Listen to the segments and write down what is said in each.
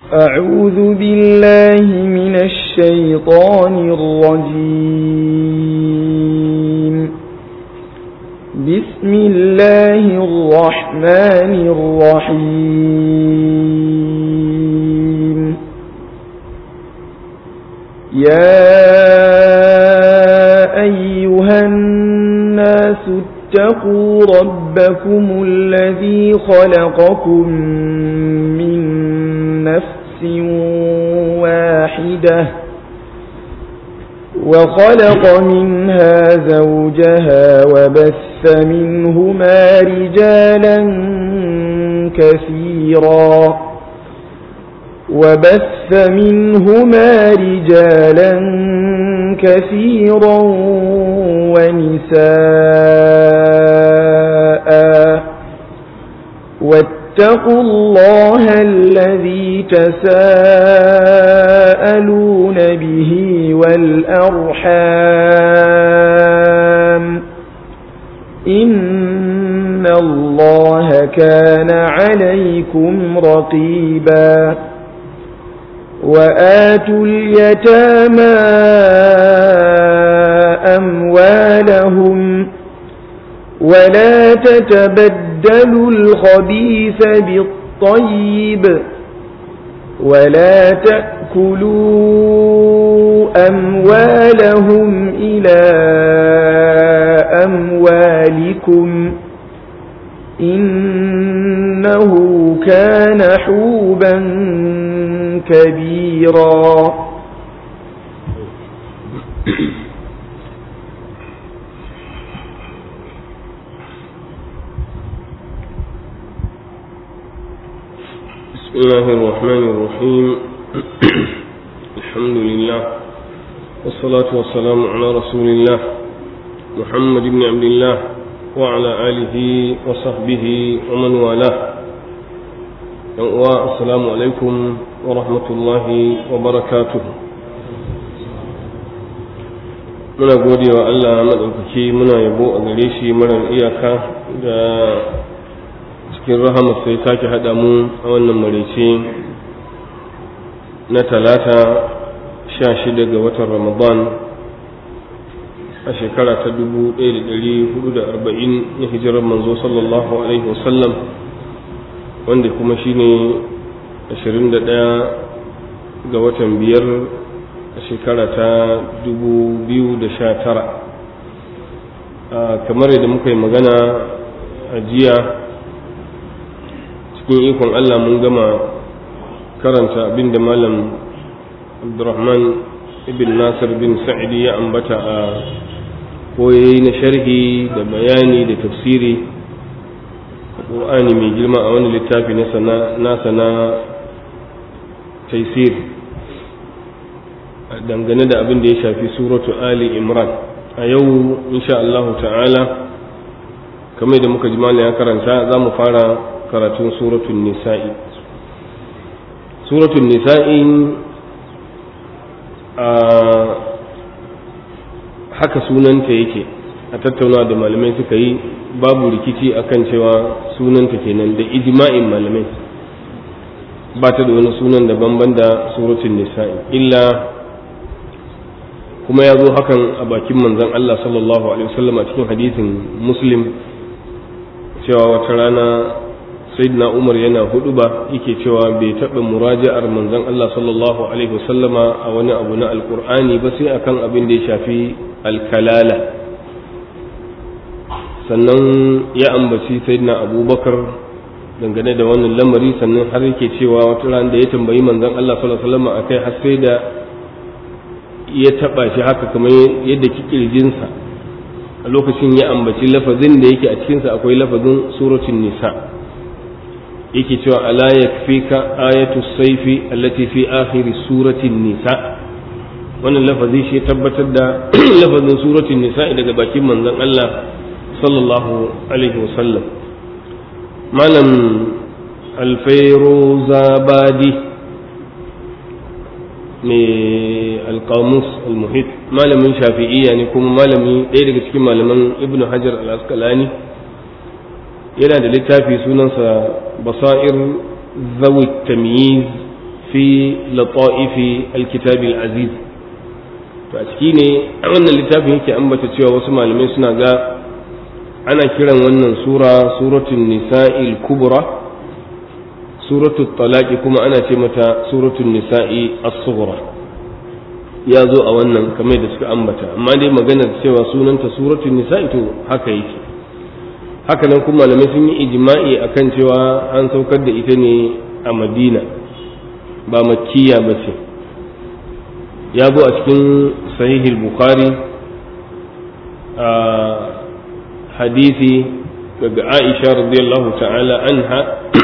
أعوذ بالله من الشيطان الرجيم بسم الله الرحمن الرحيم يا أيها الناس اتقوا ربكم الذي خلقكم من نفس واحدة وخلق منها زوجها وبث منهما رجالا كثيرا وبث منهما رجالا كثيرا ونساء واتقوا الله الذي تساءلون به والأرحام إن الله كان عليكم رقيبا وآتوا اليتامى أموالهم ولا تتبدلوا الخبيث بالطيب ولا تأكلوا أموالهم إلى أموالكم إنه كان حوبا كبيرا بسم الله الرحمن الرحيم الحمد لله والصلاة والسلام على رسول الله محمد بن عبد الله وعلى آله وصحبه ومن والاه السلام عليكم ورحمة الله وبركاته muna gode wa Allah maɗaukaki muna yabo a gare shi marar iyaka da cikin rahama sai sake haɗa mu a wannan marice na talata sha shida ga watan ramadan a shekara ta dubu ɗaya da ɗari hudu da arba'in na hijirar manzo sallallahu alaihi wasallam wanda kuma shine ashirin da ɗaya ga watan biyar a shekara ta dubu biyu da sha tara kamar yadda muka yi magana a jiya cikin ikon Allah mun gama karanta abin da malam Abdurrahman ibn Nasir bin Sa'idi ya ambata a koyayi na sharhi da bayani da tafsiri a ƙur'ani mai girma a wani littafi nasa na taisir dangane da abin da ya shafi suratu Ali Imran a yau insha Allah ta'ala kamar da muka ji ya karanta za mu fara karatun suratun nisa'i suratun nisa'i a haka sunanta yake a tattauna da malamai suka yi babu rikici akan cewa sunanta kenan da ijma'in malamai ba ta da wani sunan daban da suratun nisa'i illa kuma ya zo hakan a bakin manzon Allah sallallahu alaihi wasallam a cikin hadisin muslim cewa wata rana sayyidina umar yana hudu ba yake cewa bai taɓa muraja'ar manzon Allah sallallahu alaihi wasallama a wani abu na alkur'ani ba sai akan abin da ya shafi alkalala sannan ya ambaci sayyidina abubakar dangane da wannan lamari sannan har yake cewa wata rana da ya tambayi manzon Allah sallallahu alaihi wasallama akai har sai da ya taɓa shi haka kamar yadda kikirjinsa a lokacin ya ambaci lafazin da yake a cikinsa akwai lafazin suratun nisa yake cewa ala yakfika ayatu saifi allati fi akhiri suratin nisa wannan lafazi shi tabbatar da lafazin suratin nisa daga bakin manzon Allah sallallahu alaihi wasallam malam alfairuzabadi mai alkamus almuhit malamin shafi'iyya ne kuma malami ɗaya daga cikin malaman ibn hajar al-asqalani yana da littafi sunansa basair zawi tamyiz fi lata'ifi alkitabil aziz to a ciki ne a wannan littafin yake ambata cewa wasu malamai suna ga ana kiran wannan sura suratul nisa'il kubra suratul talaqi kuma ana ce mata suratul nisa'i as-sughra ya zo a wannan kamar da suka ambata amma dai maganar cewa sunanta suratul nisa'i to haka yake haka nan kuma malamai sun yi ijma'i akan cewa an saukar da ita ne a madina ba makkiya ba ce ya zo a cikin sahihul bukhari a hadisi daga aisha radiyallahu ta'ala anha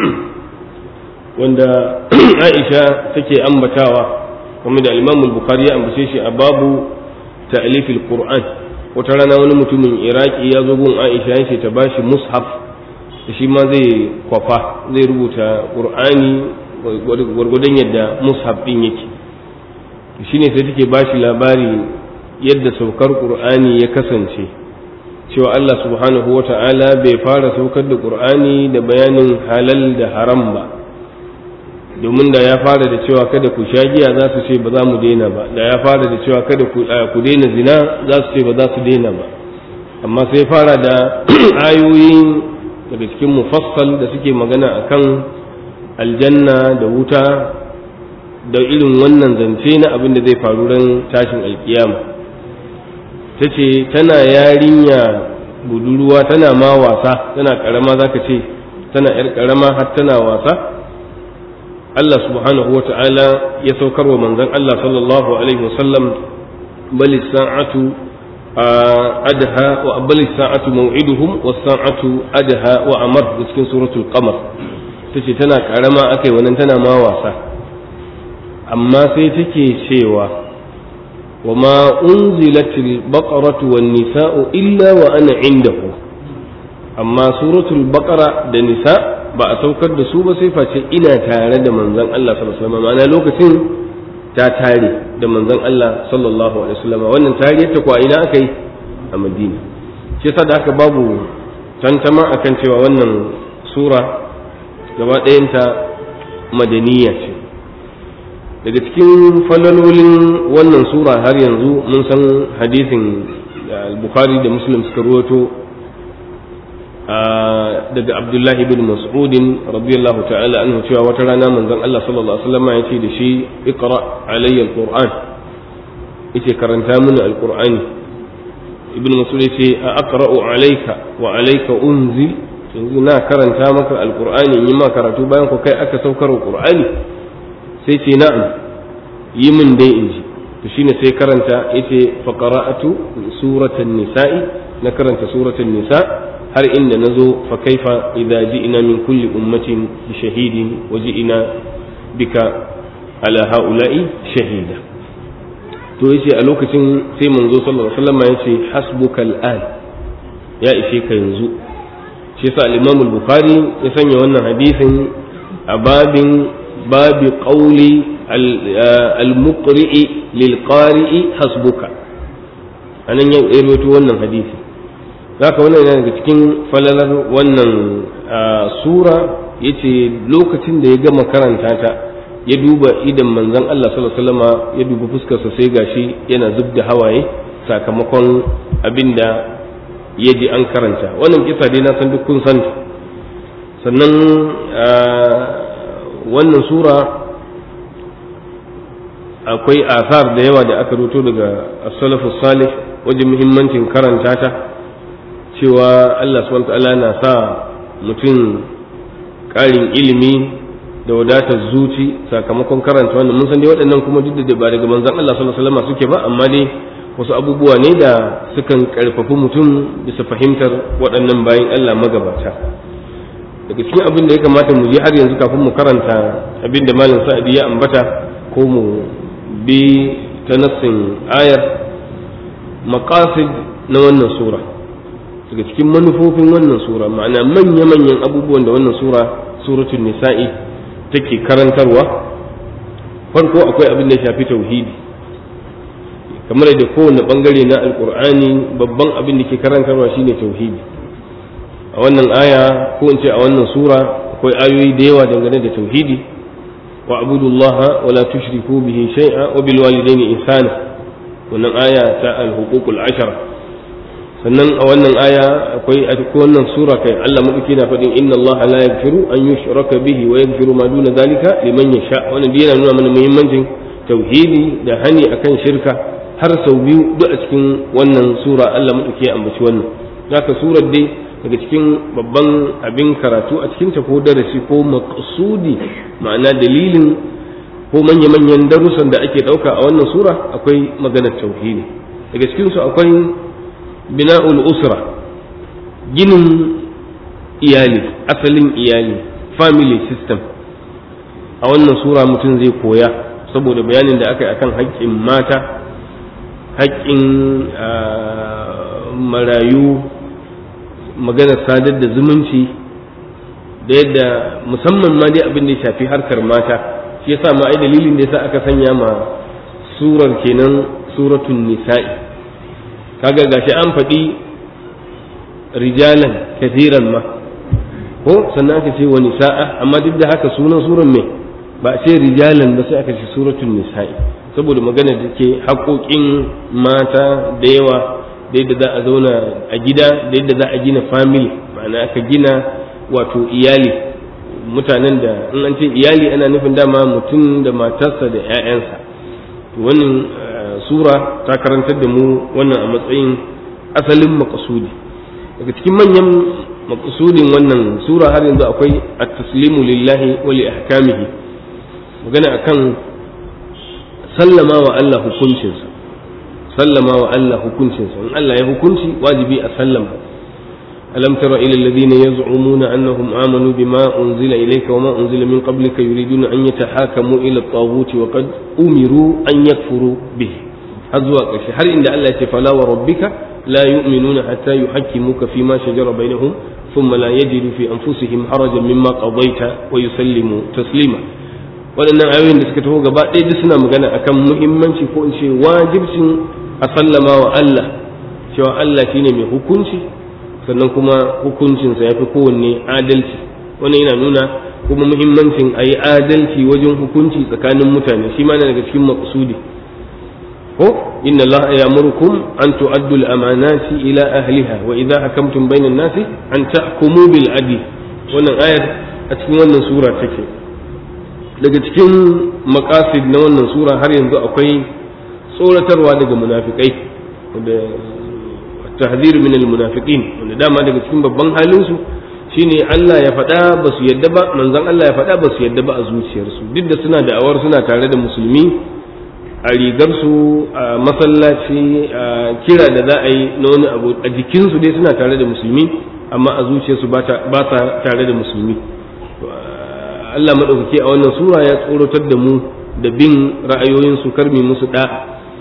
wanda aisha take ambatawa kuma da al bukhari ya ambace shi a babu ta'lifil qur'an wata rana wani mutumin iraki ya zo gun aisha yace ta bashi mushaf shi ma zai kwafa zai rubuta qur'ani gwargwadon yadda mushaf din yake shine sai take bashi labari yadda saukar qur'ani ya kasance cewa Allah subhanahu wata'ala bai fara saukar da qur'ani da bayanin halal da haram ba domin da ya fara da cewa kada ku sha giya za su ce ba za mu daina ba da ya fara da cewa kada ku daina zina za su ce ba za su daina ba amma sai fara da ayoyi daga cikin mufassal da suke magana akan aljanna da wuta da irin wannan zance na abin da zai faru ran tashin alkiyama ta ce tana yarinya budurwa tana ma wasa tana karama za ka ce tana yar karama har tana wasa Allah subhanahu wa ta'ala ya saukar wa manzon Allah sallallahu alaihi wasallam bal sa'atu adha wa bal sa'atu maw'iduhum was sa'atu adha wa amar da cikin suratul qamar tace tana karama akai wannan tana ma wasa amma sai take cewa wa ma unzilatil baqaratu wan nisa'u illa wa ana indahu amma suratul baqara da nisa ba a saukar da su ba sai face ina tare da manzon Allah sallallahu alaihi wasallam ma'ana lokacin ta tare da manzon Allah sallallahu alaihi wasallam wannan tariyar ta kwa ina aka yi a Madina shi yasa da aka babu tantama akan cewa wannan sura gaba ɗayanta madaniya ce daga cikin falalolin wannan sura har yanzu mun san hadisin da bukhari da muslim suka ruwato daga abdullahi bin mas'udin radiyallahu ta'ala anhu cewa wata rana manzon Allah sallallahu alaihi wasallam ya ce da shi iqra alayya alquran yace karanta mini alqur'ani ibn mas'ud yace a aqra'u alayka wa alayka unzil yanzu na karanta maka alqur'ani yi ma karatu bayan ku kai aka saukar qur'ani sai ce na'am yi min dai in ji to shine sai karanta yace fa qara'atu suratan nisa'i na karanta suratan nisa' har inda na zo fa kaifa idza ji'na min kulli ummatin bi shahidin wa ji'na bika ala haula'i shahida to yace a lokacin sai manzo sallallahu alaihi wasallam yace hasbuka al'an ya ishe ka yanzu shi yasa al-Imam al-Bukhari ya sanya wannan hadisin a babin babi qawli al-muqri'i lil-qari'i hasbuka anan ya rawaito wannan hadisi zaka wannan yana daga cikin falalar wannan sura yace lokacin da ya gama karanta ta ya duba idan manzon Allah sallallahu alaihi wasallam ya duba fuskarsa sai gashi yana zub da hawaye sakamakon abinda ya ji an karanta wannan kisa dai na san duk kun san sannan wannan sura akwai asar da yawa da aka ruto daga as-salafu salih wajen muhimmancin karanta ta cewa Allah subhanahu ta'ala na sa mutum ƙarin ilimi da wadatar zuci sakamakon karanta wannan mun san dai waɗannan kuma duk da ba daga manzon Allah sallallahu alaihi wasallam suke ba amma dai wasu abubuwa ne da sukan karfafi mutum bisa fahimtar waɗannan bayan Allah magabata daga cikin abin da ya kamata mu je har yanzu kafin mu karanta abin da malam sa'adi ya ambata ko mu bi ta nassin ayar maqasid na wannan sura daga cikin manufofin wannan sura ma'ana manya-manyan abubuwan da wannan sura suratul nisa'i take karantarwa farko akwai abin da ya shafi tauhidi kamar da kowane bangare na alkur'ani babban abin da ke karantarwa shine tauhidi a wannan aya ko in ce a wannan sura akwai ayoyi da yawa dangane da tauhidi wa abudullaha wa la tushriku bihi shay'a wa bil walidayni ihsana wannan aya ta al-huququl ashara sannan a wannan aya akwai a wannan sura kai Allah madauki na faɗin inna Allah la yaghfiru an yushraka bihi wa yaghfiru ma duna zalika liman yasha wannan yana nuna mana muhimmancin tauhidi da hani akan shirka har sau biyu duk a cikin wannan sura Allah madauki ya ambaci wannan zaka surar dai daga cikin babban abin karatu a cikin ta ko darasi ko maqsudi ma'ana dalilin ko manya-manyan darussan da ake ɗauka a wannan sura akwai maganar tauhidi daga cikinsu akwai bina'ul usra ginin iyali asalin iyali family system a wannan sura mutum zai koya saboda bayanin da aka yi akan haƙƙin mata haƙƙin marayu maganar sadar da zumunci da yadda musamman ma dai abin da ya shafi harkar mata shi yasa ma ai dalilin da yasa aka sanya ma surar kenan suratul nisa'i kaga gashi an faɗi rijalan kathiran ma ko sannan aka ce wa nisa'a amma duk da haka sunan suran me ba a ce rijalan ba sai aka ce suratul nisa'i saboda magana da ke haƙoƙin mata da yawa da yadda za a zauna a gida da yadda za a gina family ma'ana aka gina wato iyali mutanen da in an ce iyali ana nufin dama mutum da matarsa da 'ya'yansa wannan sura ta karantar da mu wannan a matsayin asalin makasudi daga cikin manyan makasudin wannan sura har yanzu akwai at-taslimu lillahi wa li ahkamihi magana akan sallama wa Allah hukuncinsa sallama wa Allah hukuncinsa in Allah ya hukunci wajibi a sallama ألم تر إلى الذين يزعمون أنهم آمنوا بما أنزل إليك وما أنزل من قبلك يريدون أن يتحاكموا إلى الطاغوت وقد أمروا أن يكفروا به هذا هل إن الله فلا وربك لا يؤمنون حتى يحكموك فيما شجر بينهم ثم لا يجدوا في أنفسهم حرجا مما قضيت ويسلموا تسليما waɗannan ayoyin da suka taho gaba ɗaya duk suna magana akan muhimmanci ko in ce wajibcin a sallama wa Allah cewa Allah shine mai hukunci sannan kuma hukuncinsa ya fi kowanne adalci wannan yana nuna kuma muhimmancin a yi adalci wajen hukunci tsakanin mutane shi ma daga cikin maƙasudi ko inna Allah ya murkum an tu'addu al-amanati ila ahliha wa idha hakamtum bainan nasi an tahkumu bil adl wannan ayar a cikin wannan sura take daga cikin maqasid na wannan sura har yanzu akwai tsoratarwa daga munafikai da tahzir min almunafiqin wanda dama daga cikin babban halin su shine Allah ya faɗa ba su yadda ba manzon Allah ya faɗa ba su yadda ba a zuciyarsu duk da suna da'awar suna tare da musulmi a rigar su a masallaci a kira da za a yi na wani abu a jikin su dai suna tare da musulmi amma a zuciyarsu ba sa tare da musulmi Allah madaukaki a wannan sura ya tsorotar da mu da bin ra'ayoyin su karmi musu da'a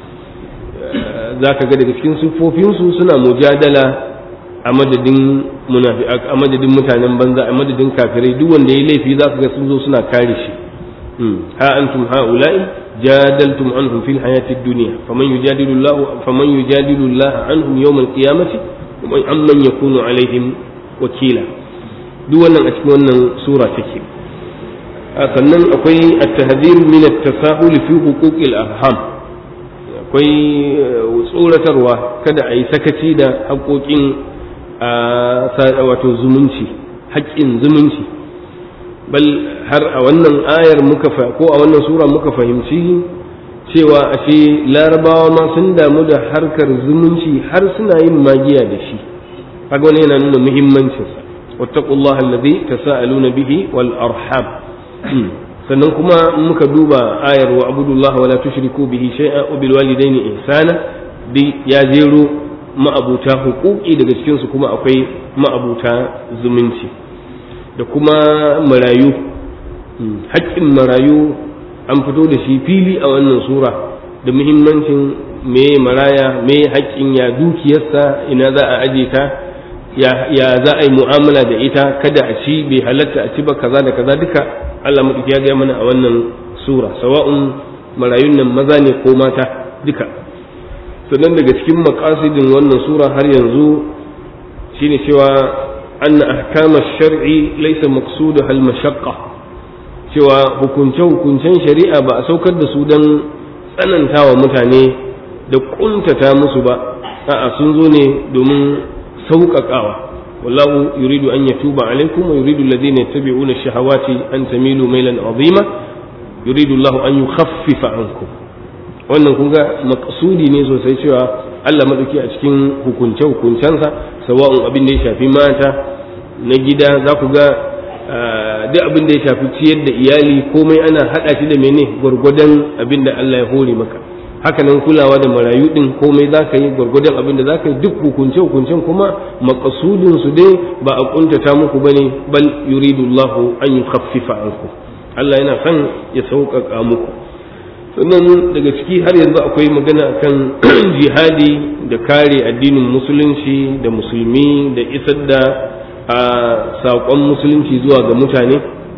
za ka ga daga cikin siffofinsu suna mujadala a madadin a madadin mutanen banza a madadin kafirai duk wanda ya laifi za ka ga sun zo suna kare shi ha antum haula'i jadaltum anhum fil hayati dunya faman yujadilu Allah faman yujadilu Allah anhum yawm al-qiyamati wa amman yakunu alaihim wakila duk wannan a cikin wannan sura take sannan akwai at-tahdhir min at-tasahul fi huquq al-arham akwai tsoratarwa kada a yi sakaci da haƙoƙin wato zumunci haƙƙin zumunci bal har a wannan ayar muka ko a wannan sura muka fahimci cewa ashe larabawa ma sun damu da harkar zumunci har suna yin magiya da shi kaga wani yana nuna muhimmancinsa wattaqullaha alladhi tasaaluna bihi wal arham sannan kuma muka duba ayar wa abudullah wala tushriku bihi shay'a wa bil walidaini ihsana di ya jero ma'abuta hukuki daga cikin su kuma akwai ma'abuta zumunci da kuma marayu haƙƙin marayu an fito da shi fili a wannan sura da muhimmancin me maraya me haƙƙin ya dukiyarsa ina za a aje ta ya za a yi mu'amala da ita kada a ci bai halatta a ci ba kaza da kaza duka Allah maɗauki ya gaya mana a wannan sura sawa'un marayun nan maza ne ko mata duka sannan daga cikin makasidin wannan sura har yanzu shine cewa anna ahkama shar'i laysa maqsudu hal mashaqqa cewa hukunce-hukuncen shari'a ba a saukar da su don tsanantawa mutane da kuntata musu ba a'a sun zo ne domin sauƙaƙawa wallahu yuridu an yatuba alaikum wa yuridu alladhina yattabi'una ash-shahawati an tamilu mailan azima yuridu Allahu an yukhaffifa ankum wannan kun ga maqsudi ne sosai cewa Allah madauki a cikin hukunce hukuncensa sawa'un abin da ya shafi mata na gida za ku ga duk abin da ya shafi ciyar da iyali komai ana haɗa shi da mene gwargwadon abin da Allah ya hore maka haka nan kulawa da marayu din komai za ka yi gwargwadon abin da za ka yi duk hukunce hukuncen kuma makasudin su dai ba a kuntata muku bane bal yuridu Allah an yukhaffifa anku Allah yana son ya sauƙaƙa muku sannan daga ciki har yanzu akwai magana kan jihadi da kare addinin musulunci da musulmi da isar da a saƙon musulunci zuwa ga mutane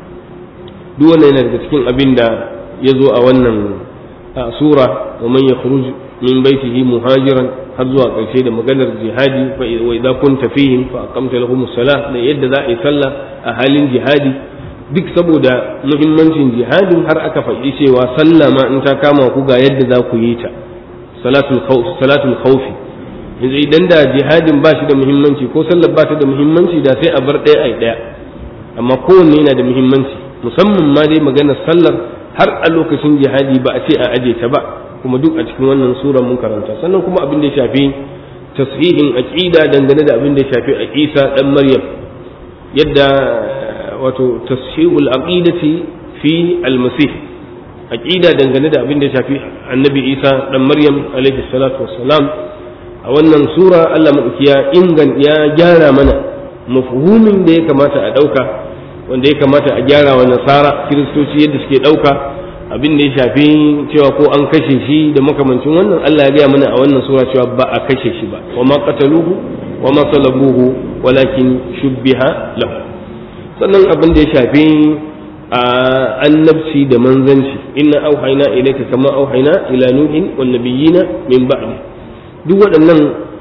duk wannan yana daga cikin abin da ya zo a wannan sura wa man yakhruj min baitihi muhajiran har zuwa ƙarshe da maganar jihadi fa idza kunta fihim fa aqamta lahum as-salah da yadda za a yi sallah a halin jihadi duk saboda muhimmancin jihadin har aka faɗi cewa sallah ma in ta kama ku ga yadda za ku yi ta salatul khawf salatul khawfi yanzu idan da jihadin ba shi da muhimmanci ko sallar ba ta da muhimmanci da sai a bar ɗaya ai ɗaya amma kowanne yana da muhimmanci musamman ma dai maganar sallar har a lokacin jihadi ba a ce a aje ta ba kuma duk a cikin wannan sura mun karanta sannan kuma abin da ya shafi tashihin aqida dangane da abin da ya shafi a Isa dan Maryam yadda wato tashihul aqidati fi al-masih aqida dangane da abin da ya shafi annabi Isa dan Maryam alaihi salatu wassalam a wannan sura Allah madauki ya ingan ya gyara mana mafhumin da ya kamata a dauka wanda ya kamata a gyara wa nasara kiristoci yadda suke dauka abin da ya shafi cewa ko an kashe shi da makamancin wannan Allah ya gaya mana a wannan sura cewa ba a kashe shi ba wa ma qataluhu wa ma salabuhu walakin shubbiha lahu sannan abin da ya shafi a annabci da manzanci inna auhayna ilayka kama auhayna ila nuhin wan nabiyina min ba'di duk waɗannan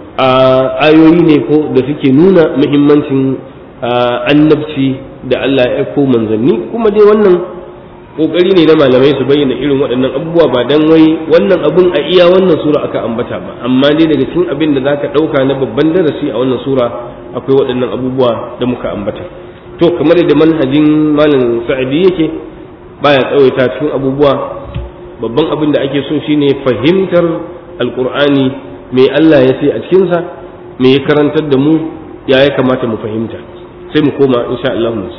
ayoyi ne ko da suke nuna muhimmancin annabci da Allah ya aiko manzanni kuma dai wannan kokari ne na malamai su bayyana irin waɗannan abubuwa ba dan wai wannan abun a iya wannan sura aka ambata ba amma dai daga cikin abin da zaka ɗauka na babban darasi a wannan sura akwai waɗannan abubuwa da muka ambata to kamar da manhajin malam sa'adi yake baya tsawaita cikin abubuwa babban abin da ake so shine fahimtar alqur'ani me Allah ya ce a cikinsa me ya karantar da mu ya ya kamata mu fahimta sai mu koma insha Allah mu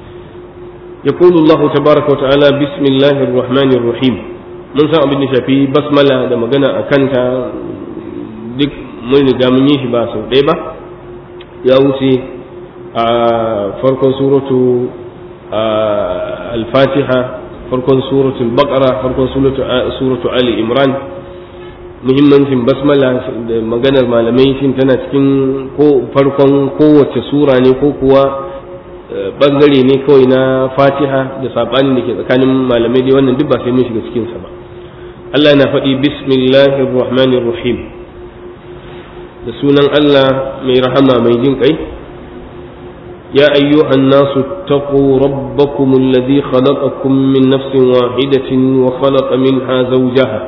يقول الله تبارك وتعالى بسم الله الرحمن الرحيم mun san abin da shafi basmala da magana a kanta duk mun riga mun yi shi ba sau ɗaya ba ya wuce a farkon suratu al-fatiha farkon suratul baqara farkon suratu ali imran muhimmancin basmala da maganar malamai shin tana cikin ko farkon kowace sura ne ko kuwa bangare ne kawai na fatiha da sabanin da ke tsakanin malamai dai wannan duk ba sai mun shiga cikinsa ba Allah na faɗi bismillahir rahmanir rahim da sunan Allah mai rahama mai jin kai يا أيها الناس اتقوا ربكم الذي خلقكم من نفس واحدة وخلق منها زوجها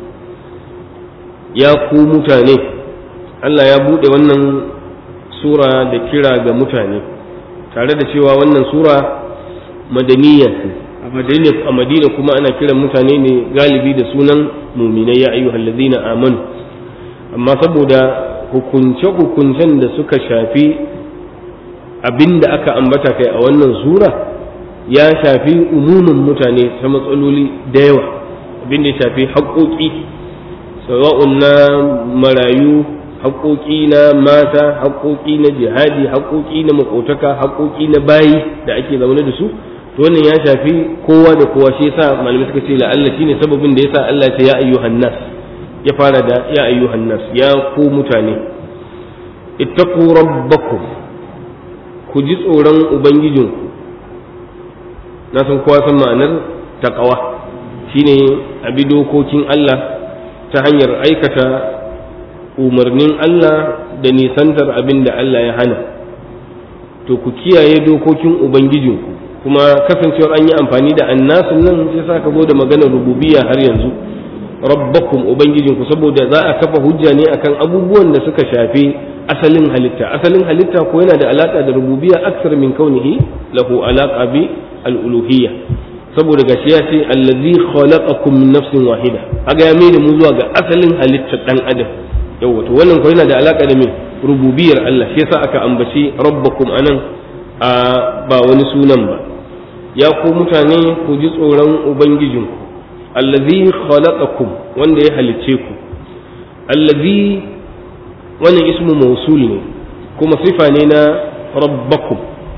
ya ku mutane Allah ya buɗe wannan sura da kira ga mutane tare da cewa wannan sura madaniya a madina a madina kuma ana kiran mutane ne galibi da sunan muminai ya ayyuhal ladina amanu amma saboda hukunce hukuncen da suka shafi abinda aka ambata kai a wannan sura ya shafi umumin mutane ta matsaloli da yawa abinda ya shafi haƙoƙi sawa'un na marayu haƙoƙi na mata haƙoƙi na jihadi haƙoƙi na makotaka haƙoƙi na bayi da ake zaune da su to wannan ya shafi kowa da kowa shi yasa malamai suka ce la'alla shine sababin da yasa Allah ya ya ayyuhan nas ya fara da ya ayyuhan nas ya ku mutane ittaqu rabbakum ku ji tsoron ubangijinku na san kowa san ma'anar taqwa shine abi dokokin Allah ta hanyar aikata umarnin Allah da nisantar abin da Allah ya hana to ku kiyaye dokokin Ubangijinku kuma kasancewar an yi amfani da annasun nan sai sa ka zo da maganar rububiyya har yanzu rabbakum ubangijinku saboda za a kafa hujja ne akan abubuwan da suka shafi asalin halitta asalin halitta ko yana da alaka da rububiyya aksar min kaunihi lahu alaka bi al-uluhiyya saboda gashi ya ce allazi khalaqakum min nafsin wahida aga ya mai da mu zuwa ga asalin halittar dan adam yawa to wannan ko yana da alaka da me rububiyar Allah shi yasa aka ambaci rabbakum anan a ba wani sunan ba ya ku mutane ku ji tsoron ubangijinku allazi khalaqakum wanda ya halicce ku allazi wannan ismu mausul ne kuma sifa ne na rabbakum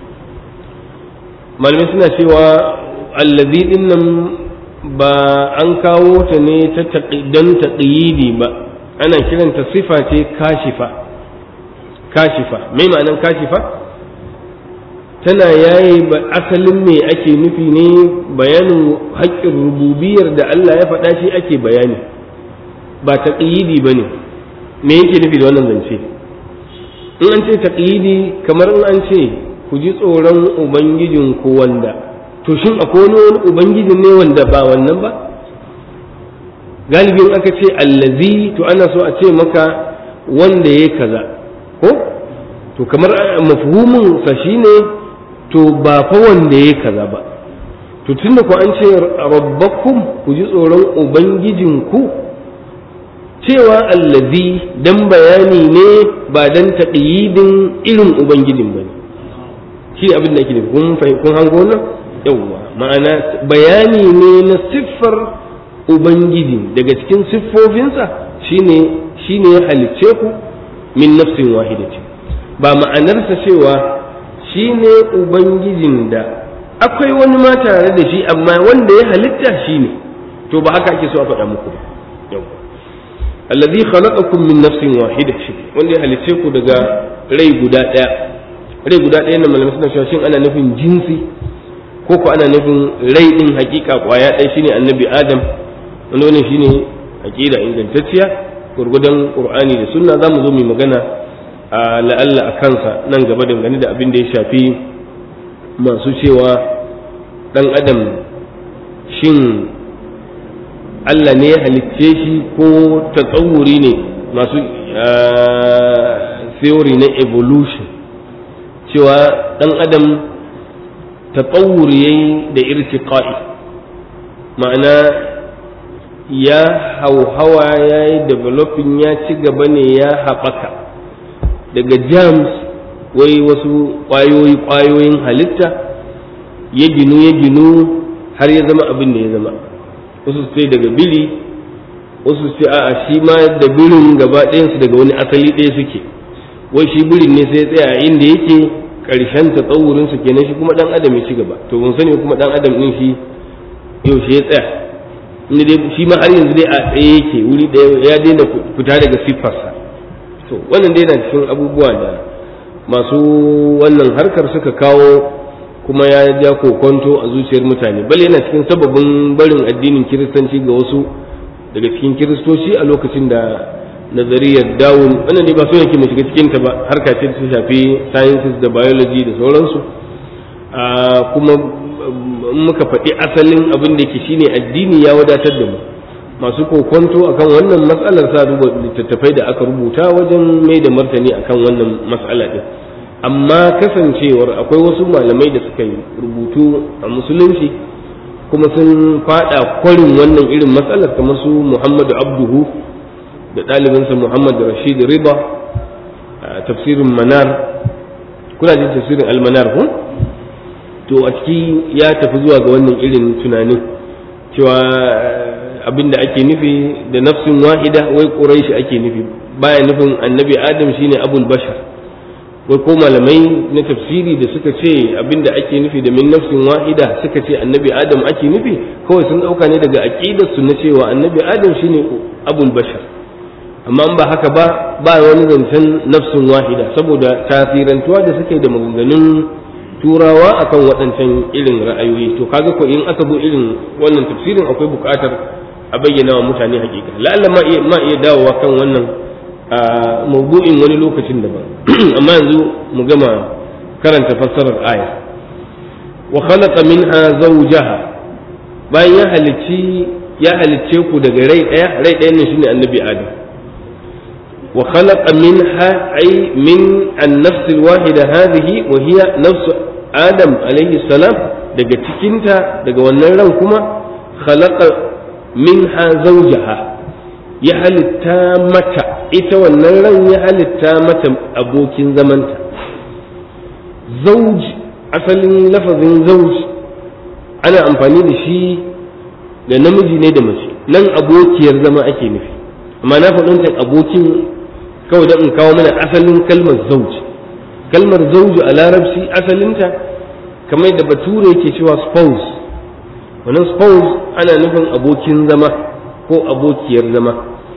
malamai suna cewa allazi din nan ba an kawo ta ne ta don taqyidi ba ana kiranta sifa ce kashifa kashifa mai ma'anan kashifa tana yayi ba asalin me ake nufi ne bayanin haƙƙin rububiyar da Allah ya faɗa shi ake bayani ba taqyidi bane me yake nufi da wannan zance in an ce taqyidi kamar in an ce ku ji tsoron ubangijinku wanda to shin akwai wani ubangijin ne wanda ba wannan ba galibin aka ce allazi to ana so a ce maka wanda ya kaza ko to kamar mafhumin sa shine to ba fa wanda ya kaza ba to tunda ku an ce rabbakum ku ji tsoron ubangijinku cewa allazi dan bayani ne ba dan taqyidin irin ubangijin bane shi abin da ake nufi kun kun hango nan yawwa ma'ana bayani ne na siffar ubangiji daga cikin siffofinsa shine shine ya halicce ku min nafsin wahidatin ba ma'anarsa cewa shine ubangijin da akwai wani ma tare da shi amma wanda ya halitta shine to ba haka ake so a faɗa muku ba yawwa allazi khalaqakum min nafsin wahidatin wanda ya halicce ku daga rai guda ɗaya rai guda ɗaya na malamai suna cewa shin ana nufin jinsi ko ko ana nufin rai din hakika kwaya ɗaya shine annabi adam wanda wannan shine aqida ingantacciya gurgudan qur'ani da sunna zamu zo mu magana a la'alla a kansa nan gaba dangane da abin da ya shafi masu cewa dan adam shin Allah ne ya halicce shi ko tatsawuri ne masu theory na evolution cewa dan adam tatsawur yayi da irtiqa'i ma'ana ya hauhawa ya yi developing ya ci gaba ne ya haɓaka daga germs wai wasu ƙwayoyi ƙwayoyin halitta ya ginu ya ginu har ya zama abin da ya zama wasu su ce daga bili wasu su ce a'a shi ma da birin gaba ɗayansu daga wani asali ɗaya suke wai shi birin ne sai ya tsaya a inda yake ƙarshen tsawurin su kenan shi kuma ɗan adam ya ci gaba to mun sani kuma ɗan adam ɗin shi yaushe ya tsaya inda dai shi ma har yanzu dai a tsaye yake wuri ɗaya ya daina fita daga siffarsa to wannan dai na cikin abubuwa da masu wannan harkar suka kawo kuma ya ja kokonto a zuciyar mutane bal yana cikin sababin barin addinin kiristanci ga wasu daga cikin kiristoci a lokacin da nazariyar dawun wannan ne ba so yake mu shiga cikin ta ba harka ce ta shafi sciences da biology da sauransu kuma muka faɗi asalin abin da ke shine addini ya wadatar da mu masu kokonto akan wannan matsalar sa duba littattafai da aka rubuta wajen mai da martani akan wannan matsala din amma kasancewar akwai wasu malamai da suka yi rubutu a musulunci kuma sun fada kwarin wannan irin matsalar kamar su muhammadu abduhu da ɗalibinsa muhammad rashid riba a tafsirin manar kuna jin tafsirin almanar ko to a ciki ya tafi zuwa ga wannan irin tunanin cewa abin da ake nufi da nafsin wahida wai ƙuraishi ake nufi baya nufin annabi adam shine abul bashar wai ko malamai na tafsiri da suka ce abin da ake nufi da min nafsin wahida suka ce annabi adam ake nufi kawai sun ɗauka ne daga aƙidar su na cewa annabi adam shine abul bashar amma ba haka ba ba wani zancen nafsin wahida saboda tasirantuwa da suke da maganganun turawa akan waɗancan irin ra'ayoyi to kaga ko in aka zo irin wannan tafsirin akwai buƙatar a bayyana wa mutane hakika la'alla ma iya ma iya dawowa kan wannan a mawdu'in wani lokacin daban amma yanzu mu gama karanta fassarar aya wa khalaqa minha zawjaha bayan ya halicci ya halicce ku daga rai ɗaya rai ɗaya ne shine annabi adam wa khalaqa minha ay min an-nafs al-wahida hadhihi wa hiya nafs adam alayhi salam daga cikinta daga wannan ran kuma khalaqa minha zawjaha ya halitta mata ita wannan ran ya halitta mata abokin zamanta zauj asalin lafazin zauj ana amfani da shi da namiji ne da mace nan abokiyar zama ake nufi amma na faɗin abokin kawai don in kawo mana asalin kalmar zauj kalmar zauju a larabci asalinta kamar da bature yake cewa spouse wannan spouse ana nufin abokin zama ko abokiyar zama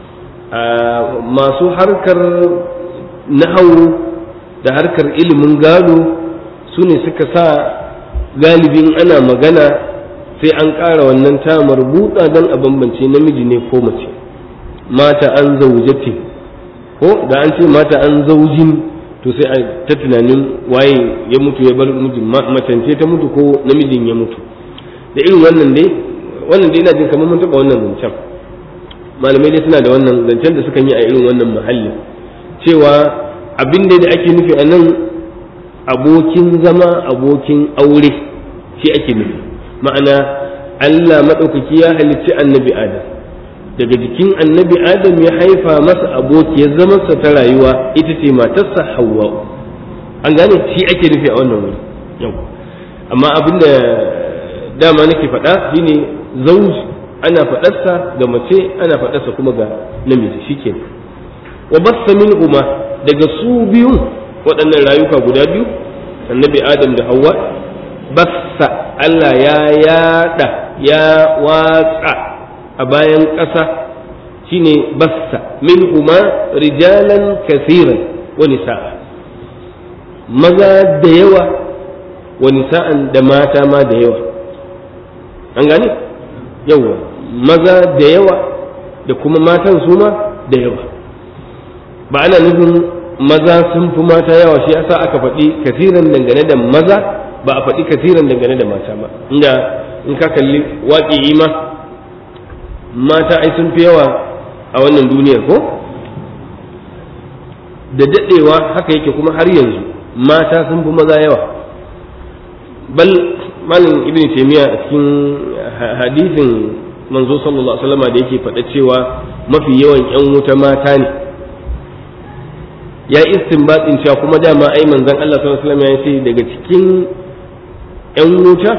masu harkar nahawu da harkar ilimin gado su ne suka sa galibin ana magana sai an ƙara wannan ta marbuta don a bambance namiji ne ko mace mata an zaujati ko da an ce mata an zaujin to sai a ta tunanin waye ya mutu ya bar mijin matance ta mutu ko namijin ya mutu da irin wannan dai wannan dai ina jin kamar mun taɓa wannan zancen malamai dai suna da wannan zancen da suka yi a irin wannan muhallin cewa abin da ake nufi a nan abokin zama abokin aure shi ake nufi ma'ana Allah maɗaukaki ya halicci annabi Adam daga jikin annabi Adam ya haifa masa abokiyar zamansa ta rayuwa ita ce matarsa Hawwa an gane shi ake nufi a wannan wuri yau amma abin da dama nake faɗa shine zauj ana faɗarsa ga mace ana faɗarsa kuma ga namiji shikenan wa bassa minhuma daga su biyu waɗannan rayuka guda biyu annabi adam da hawa bassa Allah ya yada ya watsa a bayan ƙasa shine bassa minhuma rijalan kasiran wa nisa'a maza da yawa wa nisa'an da mata ma da yawa an gane yawa maza da yawa da kuma matan su ma da yawa ba ana nufin maza sun fi mata yawa shi yasa aka faɗi kasiran dangane da maza ba a faɗi kasiran dangane da mata ba inda in ka kalli waƙi ma mata ai sun fi yawa a wannan duniyar ko da daɗewa haka yake kuma har yanzu mata sun fi maza yawa bal malin ibn taymiya a cikin hadisin manzo sallallahu alaihi wasallam da yake faɗa cewa mafi yawan yan wuta mata ne ya istinbatin cewa kuma dama ai manzon Allah sallallahu alaihi wasallam ya ce daga cikin yan wuta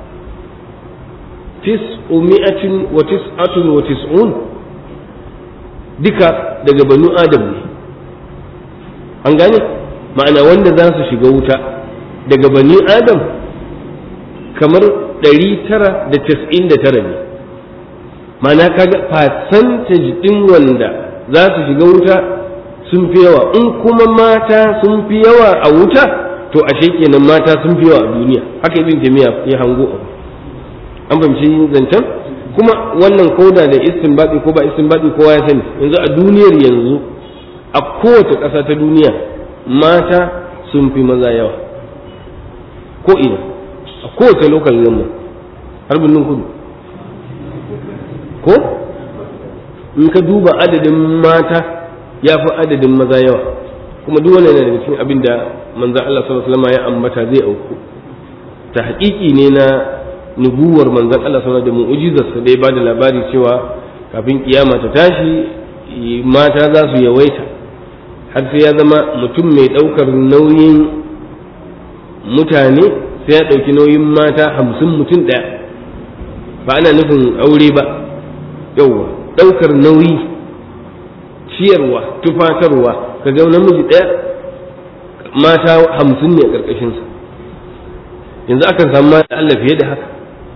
tis'umi'atin wa tis'atun wa tis'un duka daga banu adam ne an gane ma'ana wanda za su shiga wuta daga bani adam kamar ɗari tara da casa'in da tara ne ma'ana kaga percentage ɗin wanda za su shiga wuta sun fi yawa in kuma mata sun fi yawa a wuta to ashe kenan mata sun fi yawa a duniya haka ibn jami'a ya hango abu an fahimci zancen kuma wannan koda da istinbadi ko ba istinbadi kowa ya sani yanzu a duniyar yanzu a kowace ƙasa ta duniya mata sun fi maza yawa ko ina a kowace lokal yamma har birnin kudu ko in ka duba adadin mata ya fi adadin maza yawa kuma duk wannan yana daga cikin abin da manzan Allah sallallahu alaihi wasallam ya ambata zai auku ta haƙiƙi ne na nubuwar manzan Allah sallallahu da mu'ujizarsa da ya bada labari cewa kafin kiyama ta tashi mata za su yawaita har sai ya zama mutum mai ɗaukar nauyin mutane sai ya ɗauki nauyin mata hamsin mutum ɗaya ba ana nufin aure ba yauwa ɗaukar nauyi ciyarwa tufatarwa ka ga namiji ɗaya mata hamsin ne a ƙarƙashinsa yanzu akan samu mata Allah fiye da haka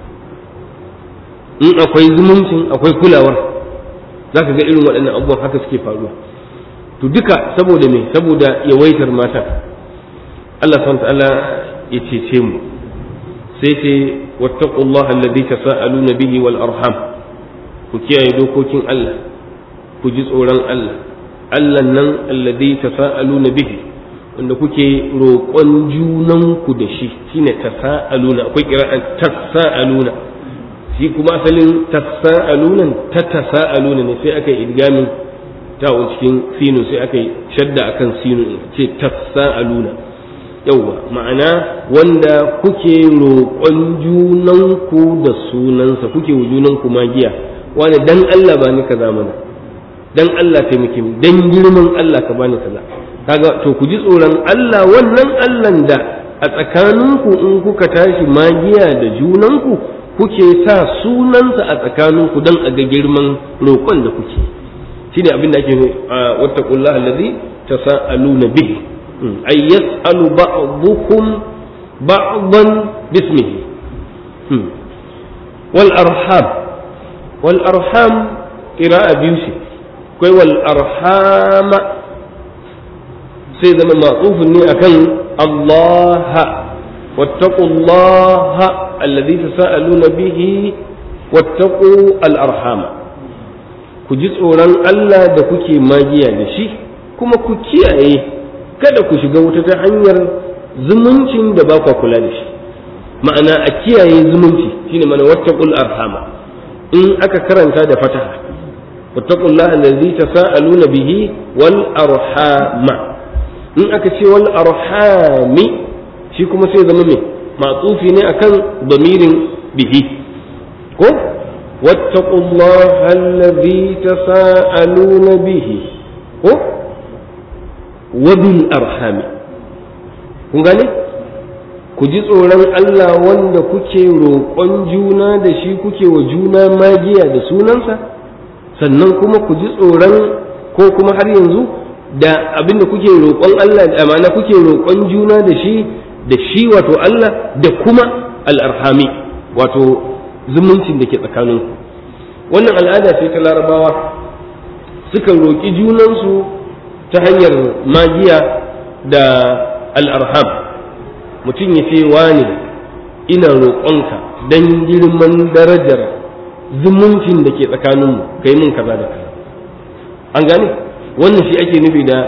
in akwai zumuncin akwai kulawar za ka ga irin waɗannan abubuwan haka suke faruwa to duka saboda me saboda yawaitar mata Allah subhanahu ta'ala ya cece mu sai ce wattaqullaha alladhi tasaaluna bihi wal arham ku kiyaye dokokin Allah ku ji tsoron Allah Allah nan alladhi tasaaluna bihi wanda kuke roƙon junanku da shi shine tasa'aluna akwai kira'an tasa'aluna shi kuma asalin tasa'alunan ta tasa'aluna ne sai aka yi idgamin ta cikin sinu sai aka yi shadda akan sinu ce tasa'aluna yauwa ma'ana wanda kuke roƙon junanku da sunansa kuke wa junanku magiya wani dan Allah ba ni kaza mana dan Allah taimake mu dan girman Allah ka bani kaza kaga to ku ji tsoron Allah wannan Allah da a tsakaninku in kuka tashi magiya da junanku kuke sa sunansa a tsakaninku dan a ga girman roƙon da kuke shine abin da ake wattaqullaha allazi tasaaluna bihi ay yas'alu ba'dukum ba'dan bismihi wal arham wal arham qira'a biyu ce akwai wal arhama sai zama matsufin ne akan Allah wattaqullaha alladhi tasaaluna bihi wattaqu al arhama ku ji tsoron Allah da kuke magiya da shi kuma ku kiyaye kada ku shiga wuta ta hanyar zumuncin da ba ku kula da shi ma'ana a kiyaye zumunci shine mana wattaqul arhama in aka karanta da fataha wattaqullaha allazi tasaaluna bihi wal arhama in aka ce wal arhami shi kuma sai zama me matsufi ne akan damirin bihi ko wattaqullaha allazi tasaaluna bihi ko wabil arhami kun gane ku ji tsoron Allah wanda kuke roƙon juna da shi kuke wa juna magiya da sunansa sannan kuma ku ji tsoron ko kuma har yanzu da abin da kuke roƙon Allah da amana kuke roƙon juna da shi da shi wato Allah da kuma al'arhami wato zumuncin da ke tsakaninku wannan al'ada ce ta larabawa suka roƙi junansu ta hanyar magiya da al'arham mutum ya ce wane ina roƙonka don girman darajar zumuncin da ke tsakaninmu ka yi min kaza da kaza an gane wannan shi ake nufi da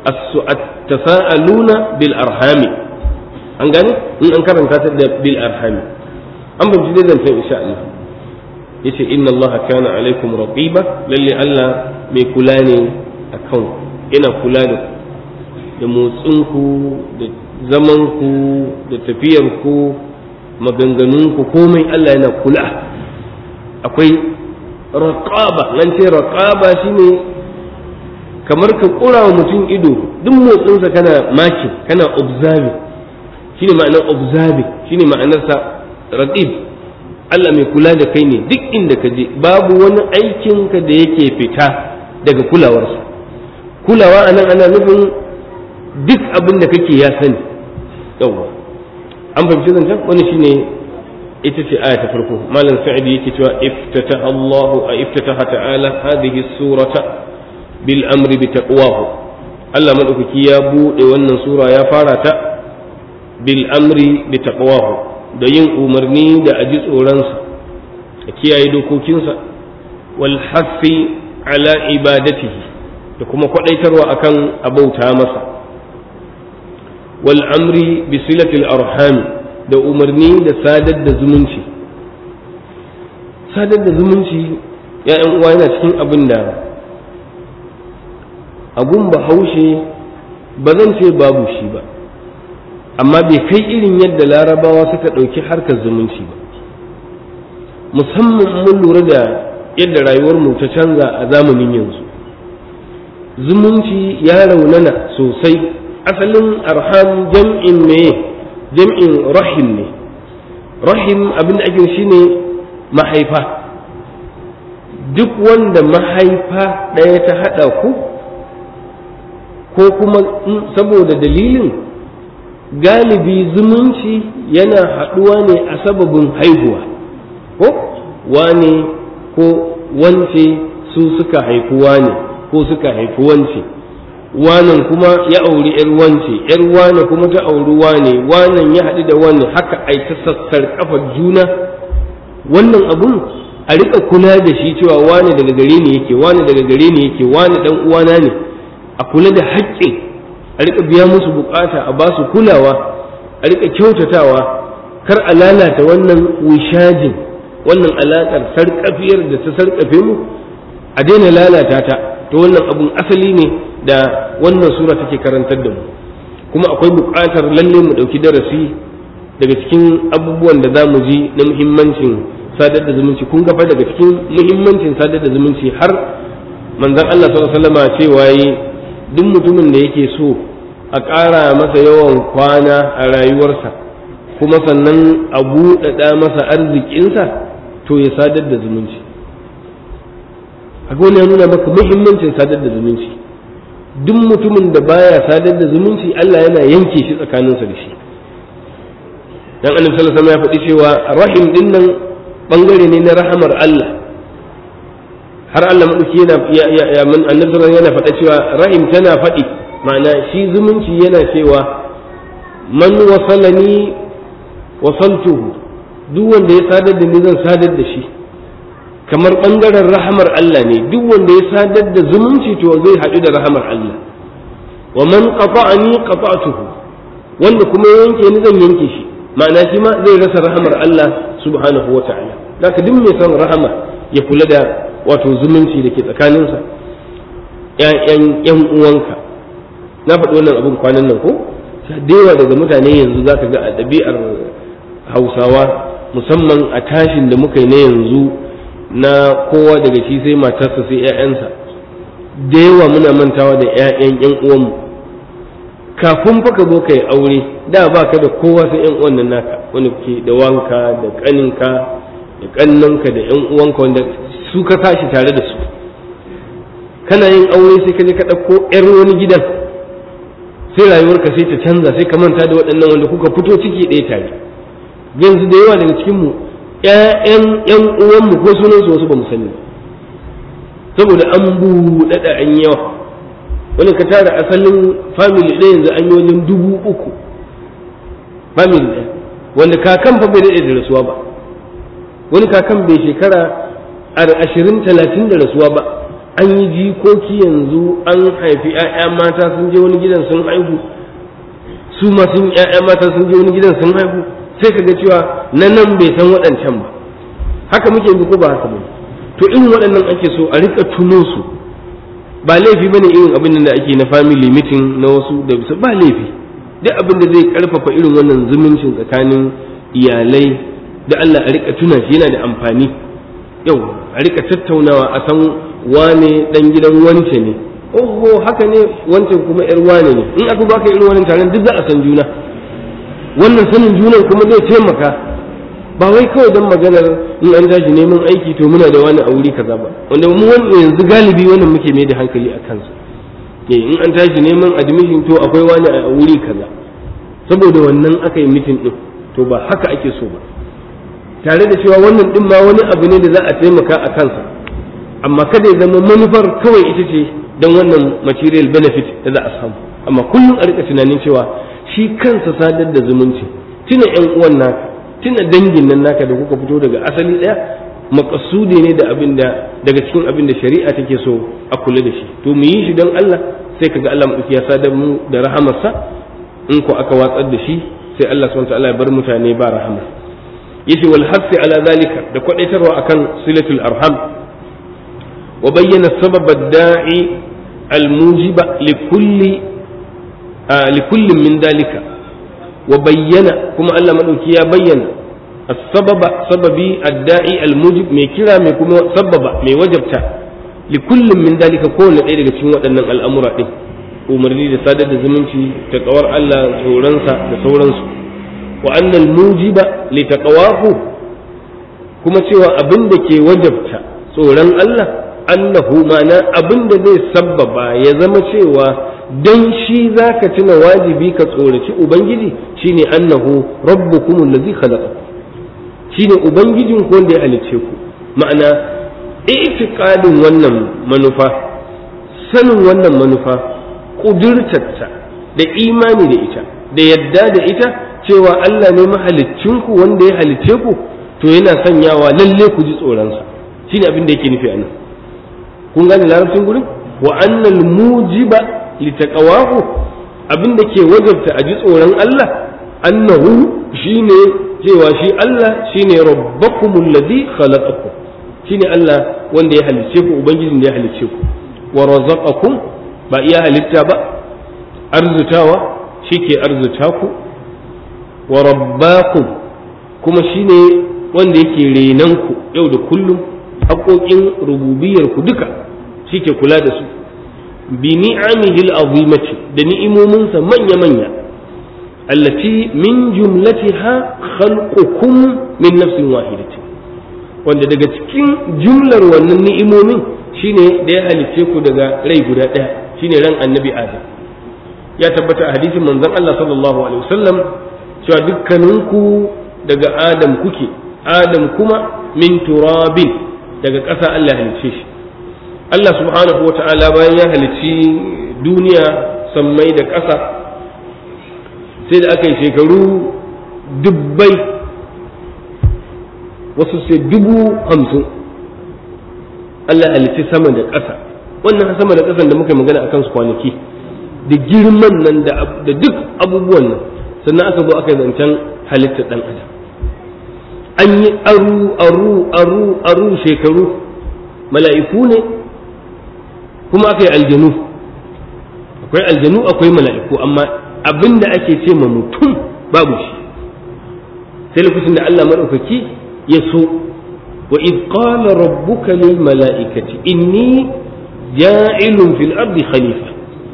tasa'aluna bil arhami an gane in an karanta ta da bil arhami an bamci dai zancen insha Allah yace inna Allah kana alaikum raqiba lalle Allah mai kula ne akan ina kula da da motsinku da zamanku da tafiyarku maganganunku komai Allah yana kula akwai raqaba nan ce raqaba shine kamar ka kura wa mutum ido duk motsinsa kana makin kana observing shine ma'anar observing shine ma'anarsa raqib Allah mai kula da kai ne duk inda ka je babu wani aikinka da yake fita daga kulawarsa kulawa anan ana nufin duk abin da kake ya sani yawwa an fahimci zancen wani shine ita ce aya ta farko malam sa'id yake cewa iftata Allahu a iftataha ta'ala hadhihi surata bil amri bi taqwahu Allah madaukaki ya bude wannan sura ya fara ta bil amri bi taqwahu da yin umarni da aji tsoronsa a kiyaye dokokinsa wal hafi ala ibadatihi da kuma kwadaitarwa akan abauta masa wal amri bi silatil arham da umarni da sadar da zumunci sadar da zumunci ya uwa yana cikin abin da agun bahaushe ba zan ce babu shi ba amma bai kai irin yadda larabawa suka ɗauki harkar zumunci ba musamman mun lura da yadda rayuwarmu ta canza a zamanin yanzu zumunci ya raunana sosai asalin arham jam'in me jam'in rahim ne rahim abin da ake shi ne mahaifa duk wanda mahaifa ɗaya ta haɗa ku ko kuma saboda dalilin galibi zumunci yana haɗuwa ne a sababin haihuwa ko wane ko wance su suka haifi wane ko suka haifi wance wanan kuma ya auri yar wance yar wane kuma ta auri wane wanan ya haɗu da wane haka ai ta sassar kafar juna wannan abun a rika kula da shi cewa wane daga gare ne yake wane daga gare ne yake wane dan uwana ne a kula da haƙƙin a rika biya musu bukata a ba su kulawa a rika kyautatawa kar a lalata wannan wishajin wannan alaƙar sarƙafiyar da ta sarƙafe mu a daina lalata ta to wannan abun asali ne da wannan sura take karantar da mu kuma akwai buƙatar lalle mu ɗauki darasi daga cikin abubuwan da za mu ji na muhimmancin sadar da zumunci kun gafa daga cikin muhimmancin sadar da zumunci har manzon Allah sallallahu alaihi wasallam cewa yi duk mutumin da yake so a ƙara masa yawan kwana a rayuwarsa kuma sannan a buɗaɗa masa arzikinsa to ya sadar da zumunci a ya nuna maka muhimmancin sadar da zumunci duk mutumin da baya sadar da zumunci Allah yana yanke shi tsakaninsa da shi dan annabi sallallahu alaihi wasallam ya faɗi cewa rahim din nan bangare ne na rahamar Allah har Allah madauki yana ya ya man annabi sallallahu yana faɗa cewa rahim tana faɗi ma'ana shi zumunci yana cewa man wasalani wasaltuhu duk wanda ya sadar da ni zan sadar da shi kamar bangaren rahamar Allah ne duk wanda ya sadar da zumunci to zai haɗu da rahamar Allah wa man qata'ani qata'tuhu wanda kuma ya yanke ni zan yanke shi ma'ana shi ma zai rasa rahamar Allah subhanahu wa ta'ala zaka duk mai son rahama ya kula da wato zumunci da ke tsakaninsa ƴaƴan ƴan uwanka na faɗi wannan abin kwanan nan ko da yawa daga mutane yanzu zaka ga a ɗabi'ar hausawa musamman a tashin da muka yi na yanzu na kowa daga shi sai matarsa sai ƴaƴansa da yawa muna mantawa da ƴaƴan ƴan uwanmu kafin fa ka zo ka yi aure da ba ka da kowa sai ƴan uwan nan naka wani ke da wanka da ƙaninka da ƙannanka da ƴan uwanka wanda su ka tashi tare da su kana yin aure sai ka je ka ɗauko ƴar wani gidan sai rayuwarka sai ta canza sai ka manta da waɗannan wanda kuka fito ciki ɗaya tare yanzu da yawa daga cikinmu ƴaƴan ƴan uwanmu ko sunan su wasu ba mu sani saboda an buɗaɗa an yawa wani ka tara asalin family ɗaya yanzu an yi wajen dubu uku family ɗaya wanda kakan fa bai daɗe da rasuwa ba wani kakan bai shekara ashirin talatin da rasuwa ba an yi jikoki yanzu an haifi 'ya'ya mata sun je wani gidan sun haihu su ma sun 'ya'ya mata sun je wani gidan sun haihu sai ka ga cewa na nan bai san waɗancan ba haka muke bi ko ba haka ba to irin waɗannan ake so a rika tuno su ba laifi bane irin abin da ake na family meeting na wasu da bisa ba laifi duk abin da zai karfafa irin wannan zumuncin tsakanin iyalai da Allah a rika tuna shi yana da amfani yau a rika tattaunawa a san wane dan gidan wance ne oho haka ne wancan kuma yar wane ne in aka baka irin wannan taron duk za a san juna wannan sanin junan kuma zai taimaka ba wai kawai don maganar in an tashi neman aiki to muna da wani a wuri kaza ba wanda mu yanzu galibi wannan muke mai da hankali a kansa in an tashi neman admission to akwai wani a wuri kaza saboda wannan aka yi mitin din to ba haka ake so ba tare da cewa wannan din ma wani abu ne da za a taimaka a kansa amma kada ya zama manufar kawai ita ce don wannan material benefit da za a samu amma kullum a rika tunanin cewa shi kansa sadar da zumunci tuna yan uwan naka tuna dangin nan naka da kuka fito daga asali daya makasudi ne da abin da daga cikin abin da shari'a take so a kula da shi to mu yi shi don Allah sai kaga Allah mu ya sadar mu da rahamarsa in ko aka watsar da shi sai Allah subhanahu wa ta'ala ya bar mutane ba rahama yace wal hasi ala zalika da kwadaitarwa akan silatul arham wa bayyana sabab ad-da'i al-mujiba li kulli li kulli min dalika wa bayyana kuma Allah madauki ya bayyana as-sababa sababi ad-da'i al-mujib mai kira mai kuma sababa mai wajabta li kullin min dalika kowanne ɗaya daga cikin waɗannan al'amura ɗin umarni da sadar da zumunci ta kawar Allah tsoronsa da sauransu wa annal mujiba li taqwahu kuma cewa abin da ke wajabta tsoron Allah annahu ma'ana abin da zai sabbaba ya zama cewa dan shi zaka tuna wajibi ka tsoraci ubangiji shine annahu rabbukum allazi khalaqakum shine ubangijin ku wanda ya halicce ku ma'ana itiqadin wannan manufa sanin wannan manufa kudurtarta da imani da ita da yadda da ita cewa Allah ne mahaliccinku wanda ya halicce ku to yana sanyawa lalle ku ji tsoronsa shine abin da yake nufi a nan kun gane larabcin gurin wa annal mujiba li taqawahu abin da ke wajabta a ji tsoron Allah annahu shine cewa shi Allah shine rabbakumul ladhi khalaqakum shine Allah wanda ya halicce ku ubangijin da ya halicce ku wa razaqakum ba iya halitta ba arzutawa shike arzuta ku wa rabbakum kuma shine wanda yake renan ku yau da kullum haƙoƙin rububiyar ku duka shike kula da su bi ni'amihi al-azimati da ni'imominsa manya-manya allati min jumlatiha khalqukum min nafsin wahidatin wanda daga cikin jumlar wannan ni'imomin shine da ya halicce ku daga rai guda ɗaya shine ran annabi adam ya tabbata a hadisin manzon Allah sallallahu alaihi wasallam cewa dukkaninku daga adam kuke adam kuma min turabin daga ƙasa Allah halicce shi Allah subhanahu wa ta'ala bayan ya halicci duniya sammai da ƙasa sai da aka yi shekaru dubbai wasu sai dubu hamsin Allah halicci sama da ƙasa wannan sama da ƙasan da muka magana akan su kwanaki da girman nan da duk abubuwan nan sannan aka zo aka yi zancen halittar ɗan adam an yi aru aru aru aru shekaru mala'iku ne kuma aka yi aljanu akwai aljanu akwai mala'iku amma abin da ake ce ma mutum babu shi sai lokacin da Allah maɗaukaki ya so wa id qala rabbuka lil mala'ikati inni ja'ilun fil ardi khalifa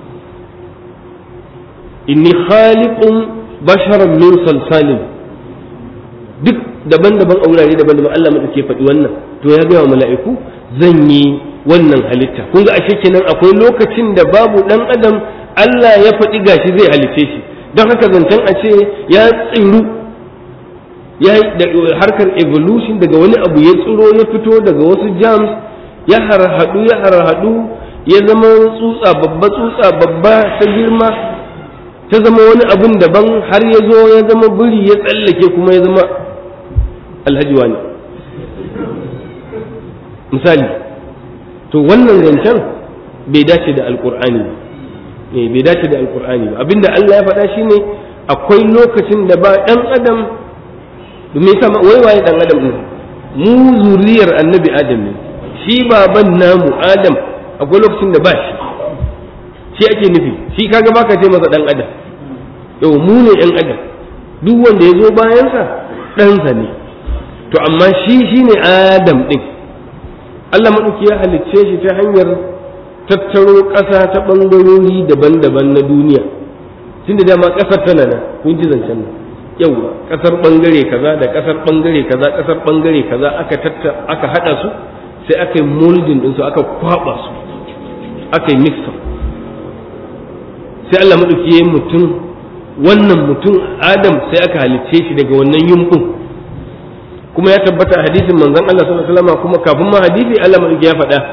inni khaliqun basharan min salsalin duk daban-daban a wurare daban-daban Allah maɗauki faɗi wannan to ya gaya wa mala'iku zan yi wannan halitta kun ga ashe kenan akwai lokacin da babu dan adam Allah ya faɗi gashi zai halice shi don haka zancen a ce ya tsiru ya harkar evolution daga wani abu ya tsiro ya fito daga wasu germs ya harhaɗu ya harhaɗu ya zama tsutsa babba tsutsa babba ta girma ta zama wani abun daban har ya zo ya zama biri ya tsallake kuma ya zama alhaji wani misali to wannan zancen bai dace da alkur'ani ba bai dace da alkur'ani ba abinda Allah ya faɗa shine akwai lokacin da ba ɗan adam me yasa wai waye ɗan adam ne mu zuriyar annabi adam ne shi baban namu adam akwai lokacin da ba shi shi ake nufi shi kaga baka ce masa ɗan adam yau mu ne ɗan adam duk wanda ya zo bayansa ɗansa ne to amma shi shine adam ɗin Allah maɗauki ya halicce shi ta hanyar tattaro ƙasa ta ɓangarori daban-daban na duniya tun da dama ƙasar tana nan kun ji zancen nan yauwa ƙasar ɓangare kaza da ƙasar ɓangare kaza ƙasar ɓangare kaza aka tatta aka haɗa su sai aka yi molding ɗinsu aka kwaɓa su aka yi mixer sai Allah maɗauki ya yi mutum wannan mutum Adam sai aka halicce shi daga wannan yumbun kuma ya tabbata a hadisin manzon Allah sallallahu alaihi wasallam kuma kafin ma hadisi Allah madauki ya faɗa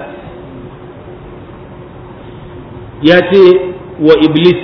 ya ce wa iblis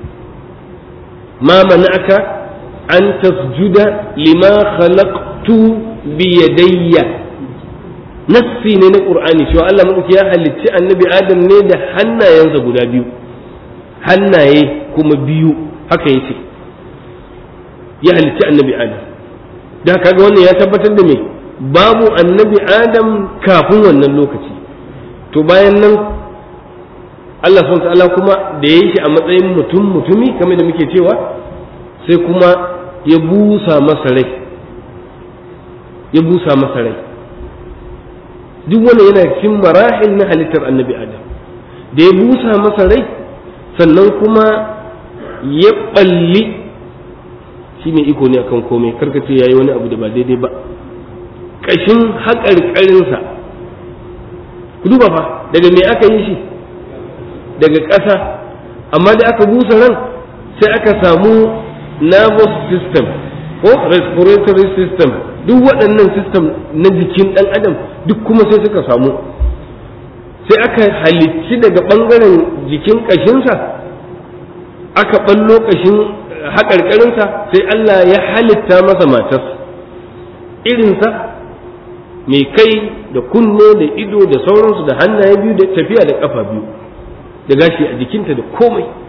ma mana'aka an tasjuda lima khalaqtu bi yadayya nassi ne na qur'ani cewa Allah madauki ya halicci annabi adam ne da hannayensa guda biyu hannaye kuma biyu haka yace ya halicci annabi adam da kaga wannan ya tabbatar da me babu annabi adam kafin wannan lokaci to bayan nan Allah subhanahu ta'ala kuma da ya yi shi a matsayin mutum mutumi kamar da muke cewa sai kuma ya busa masa rai ya busa masa rai duk wannan yana cikin marahil na halittar annabi adam da ya busa masa rai sannan kuma ya balli shi ne iko ne akan komai karkace ya yi wani abu da ba daidai ba ƙashin haƙarƙarinsa ku duba fa daga me aka yi shi daga ƙasa amma da aka busa ran sai aka samu nervous system ko respiratory system duk waɗannan system na jikin ɗan adam duk kuma sai suka samu sai aka halicci daga ɓangaren jikin ƙashinsa aka ɓallo ƙashin haƙarƙarinsa sai Allah ya halitta masa matarsa irinsa mai kai da kunne da ido da sauransu da hannaye biyu da tafiya da ƙafa biyu da gashi a jikinta da komai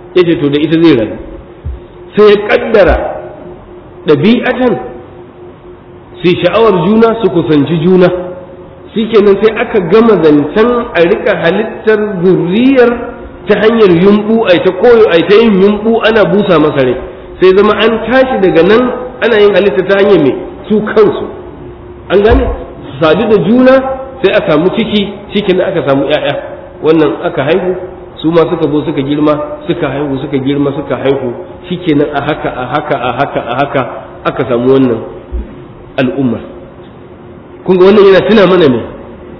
ya ce to da ita zai rayu sai ya kaddara ɗabi'atan sai sha'awar juna su kusanci juna shikenan sai aka gama zancen a rika halittar zurriyar ta hanyar yumbu a ta koyo a ta yin yumbu ana busa masa rai sai zama an tashi daga nan ana yin halitta ta hanyar mai su kansu an gane su sadu da juna sai a samu ciki cikin aka samu 'ya'ya wannan aka haihu su ma suka zo suka girma suka haihu suka girma suka haihu shikenan a haka a haka a haka a haka aka samu wannan al'umma kun ga wannan yana tuna mana ne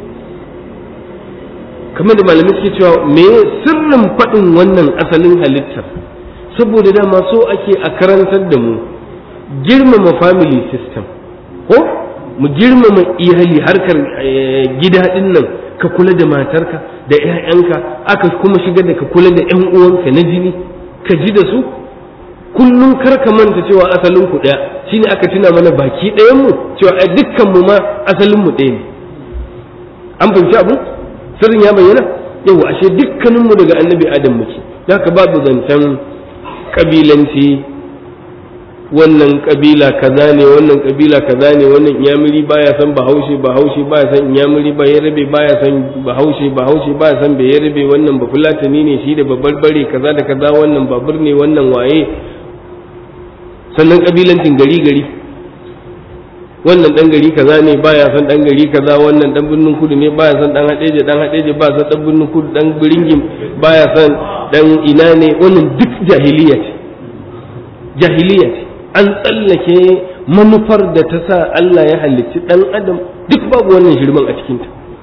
kamar da malamai suke cewa me sirrin faɗin wannan asalin halittar saboda dama so ake a karantar da mu girmama family system ko mu girmama iyali harkar gida ɗin nan ka kula da matarka da 'ya'yanka aka kuma shigar da ka kula da 'yan uwanka na jini ka ji da su kullum kar ka manta cewa asalin ku ɗaya shine aka tuna mana baki ɗayan mu cewa ai dukkan mu ma asalin mu ɗaya ne an fahimci abu sirrin ya bayyana yau ashe dukkanin mu daga annabi adam muke haka babu zancen kabilanci wannan kabila kaza ne wannan kabila kaza ne wannan inyamiri baya san bahaushe bahaushe baya san inyamiri ba yarabe baya san bahaushe bahaushe baya san bai yarabe wannan ba fulatani ne shi da babbar bare kaza da kaza wannan babur ne wannan waye sannan kabilancin gari gari wannan dan gari kaza ne baya san dan gari kaza wannan dan birnin kudu ne baya san dan hadeje dan hadeje ba san dan birnin kudu dan biringim baya san dan ina ne wannan duk jahiliya ce jahiliya ce an tsallake manufar da ta sa Allah ya halicci dan adam duk babu wannan shirman a cikinta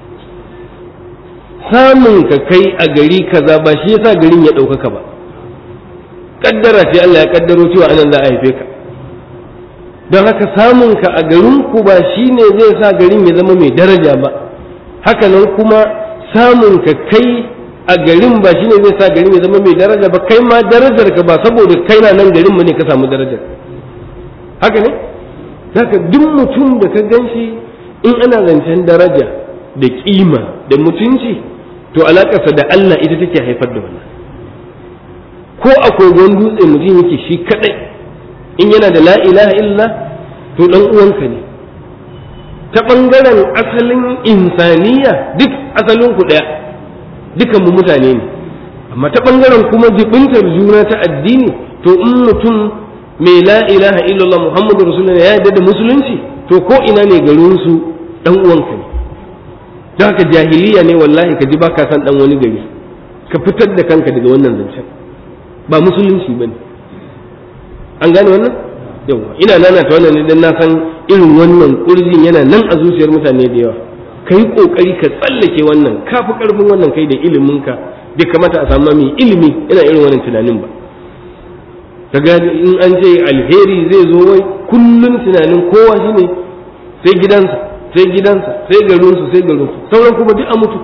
samun ka kai a gari kaza ba shi yasa garin ya ɗaukaka ba kaddara ce Allah ya kaddaro cewa anan za a haife ka don haka samun ka a garin ku ba shine zai sa garin ya zama mai daraja ba haka nan kuma samun ka kai a garin ba shine zai sa garin ya zama mai daraja ba kai ma darajar ka ba saboda kai na nan garin ne ka samu darajar haka ne haka duk mutum da ka ganshi in ana zancen daraja da kima da mutunci to alakarsa da Allah ita take haifar da wannan ko a kogon dutse mutum yake shi kadai in yana da la ilaha illa to dan uwanka ne ta bangaren asalin insaniya duk asalin ku daya dukan mu mutane ne amma ta bangaren kuma jibintar juna ta addini to in mutum mai la ilaha illallah muhammadu rasulullah ya yarda da musulunci to ko ina ne garin su dan uwanka ne don haka jahiliya ne wallahi ka ji baka san dan wani gari ka fitar da kanka daga wannan zancen ba musulunci ba ne an gane wannan yawa ina nanata wannan ne dan na san irin wannan kurjin yana nan a zuciyar mutane da yawa ka yi kokari ka tsallake wannan ka fi karfin wannan kai da iliminka bai kamata a samu mai ilimi yana irin wannan tunanin ba kaga in an ce alheri zai zo wai kullum tunanin kowa shine sai gidansa sai gidansa sai garinsu sai garinsu sauran kuma duk a mutu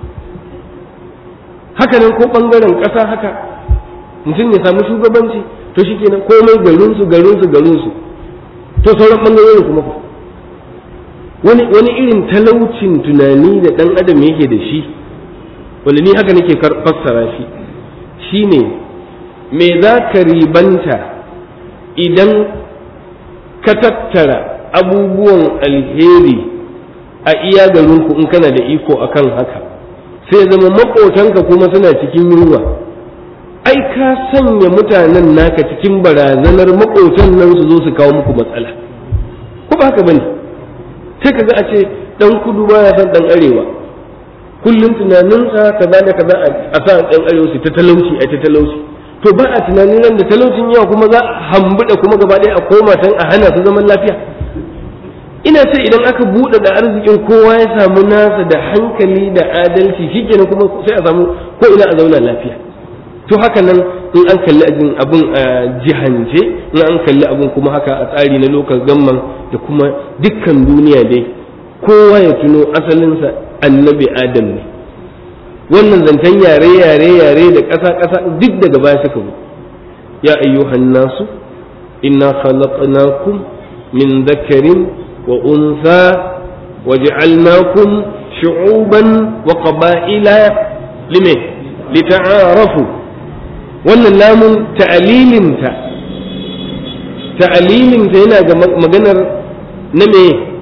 haka nan ko bangaren ƙasa haka mutum ya samu shugabanci to shi kenan komai garinsu garinsu garinsu to sauran bangarorin kuma fa wani wani irin talaucin tunani da dan adam yake da shi wanda ni haka nake fassara shi shine me za ka ribanta idan ka tattara abubuwan alheri a iya garinku in kana da iko akan haka sai zama maƙotanka kuma suna cikin yunwa ai ka sanya mutanen naka cikin barazanar maƙotan nan su zo su kawo muku matsala ko ba haka bane sai kaga a ce dan kudu baya san dan arewa kullum tunaninsa kaza da kaza a sa dan arewa su ta talauci a ta talauci to ba a tunanin nan da talaucin yawa kuma za a hambuda kuma gaba ɗaya a koma can a hana su zaman lafiya ina ce idan aka buɗe da arzikin kowa ya samu nasa da hankali da adalci shikenan kuma sai a samu ko ina a zauna lafiya to haka nan in an kalli abin abin a jihance in an kalli abin kuma haka a tsari na lokal gamman da kuma dukkan duniya dai kowa ya tuno asalinsa annabi adam ne wannan zancen yare yare yare da ƙasa ƙasa duk daga baya suka zo ya ayyuhan nasu inna khalaqnakum min dhakarin wa untha waj'alnakum shu'uban wa qaba'ila lime lita'arafu wannan lamun ta'alilinta ta'alilinta yana ga maganar na me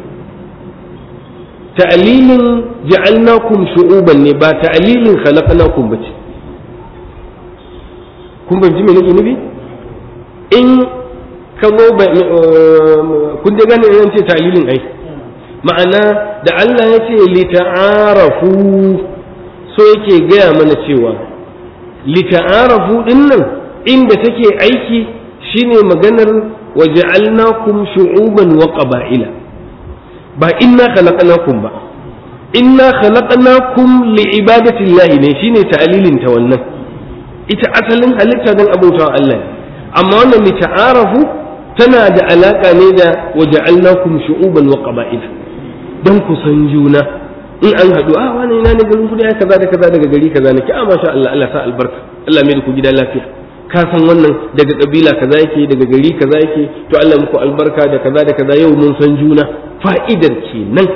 ta'alilin ja'alnakum shu'uban ne ba ta'alilin khalaqnakum bace kun ban ji me nake nufi in ka zo kun da gane yan ce ta'alilin ai ma'ana da Allah ya ce lita'arafu so yake gaya mana cewa lita'arafu din nan inda take aiki shine maganar waja'alnakum shu'uban wa qaba'ila ba inna khalaqnakum ba inna khalaqnakum li'ibadati llahi ne shine ta'lilin ta wannan ita asalin halitta dan abautawa Allah amma wannan lita'arafu tana da alaka ne da waja'alnakum shu'uban wa qaba'ila dan ku san juna in an haɗu a wani ina ne garin kudi ai kaza da kaza daga gari kaza nake a masha Allah Allah sa albarka Allah mai da ku gida lafiya ka san wannan daga kabila kaza yake daga gari kaza yake to Allah muku albarka da kaza da kaza yau mun san juna fa'idar kenan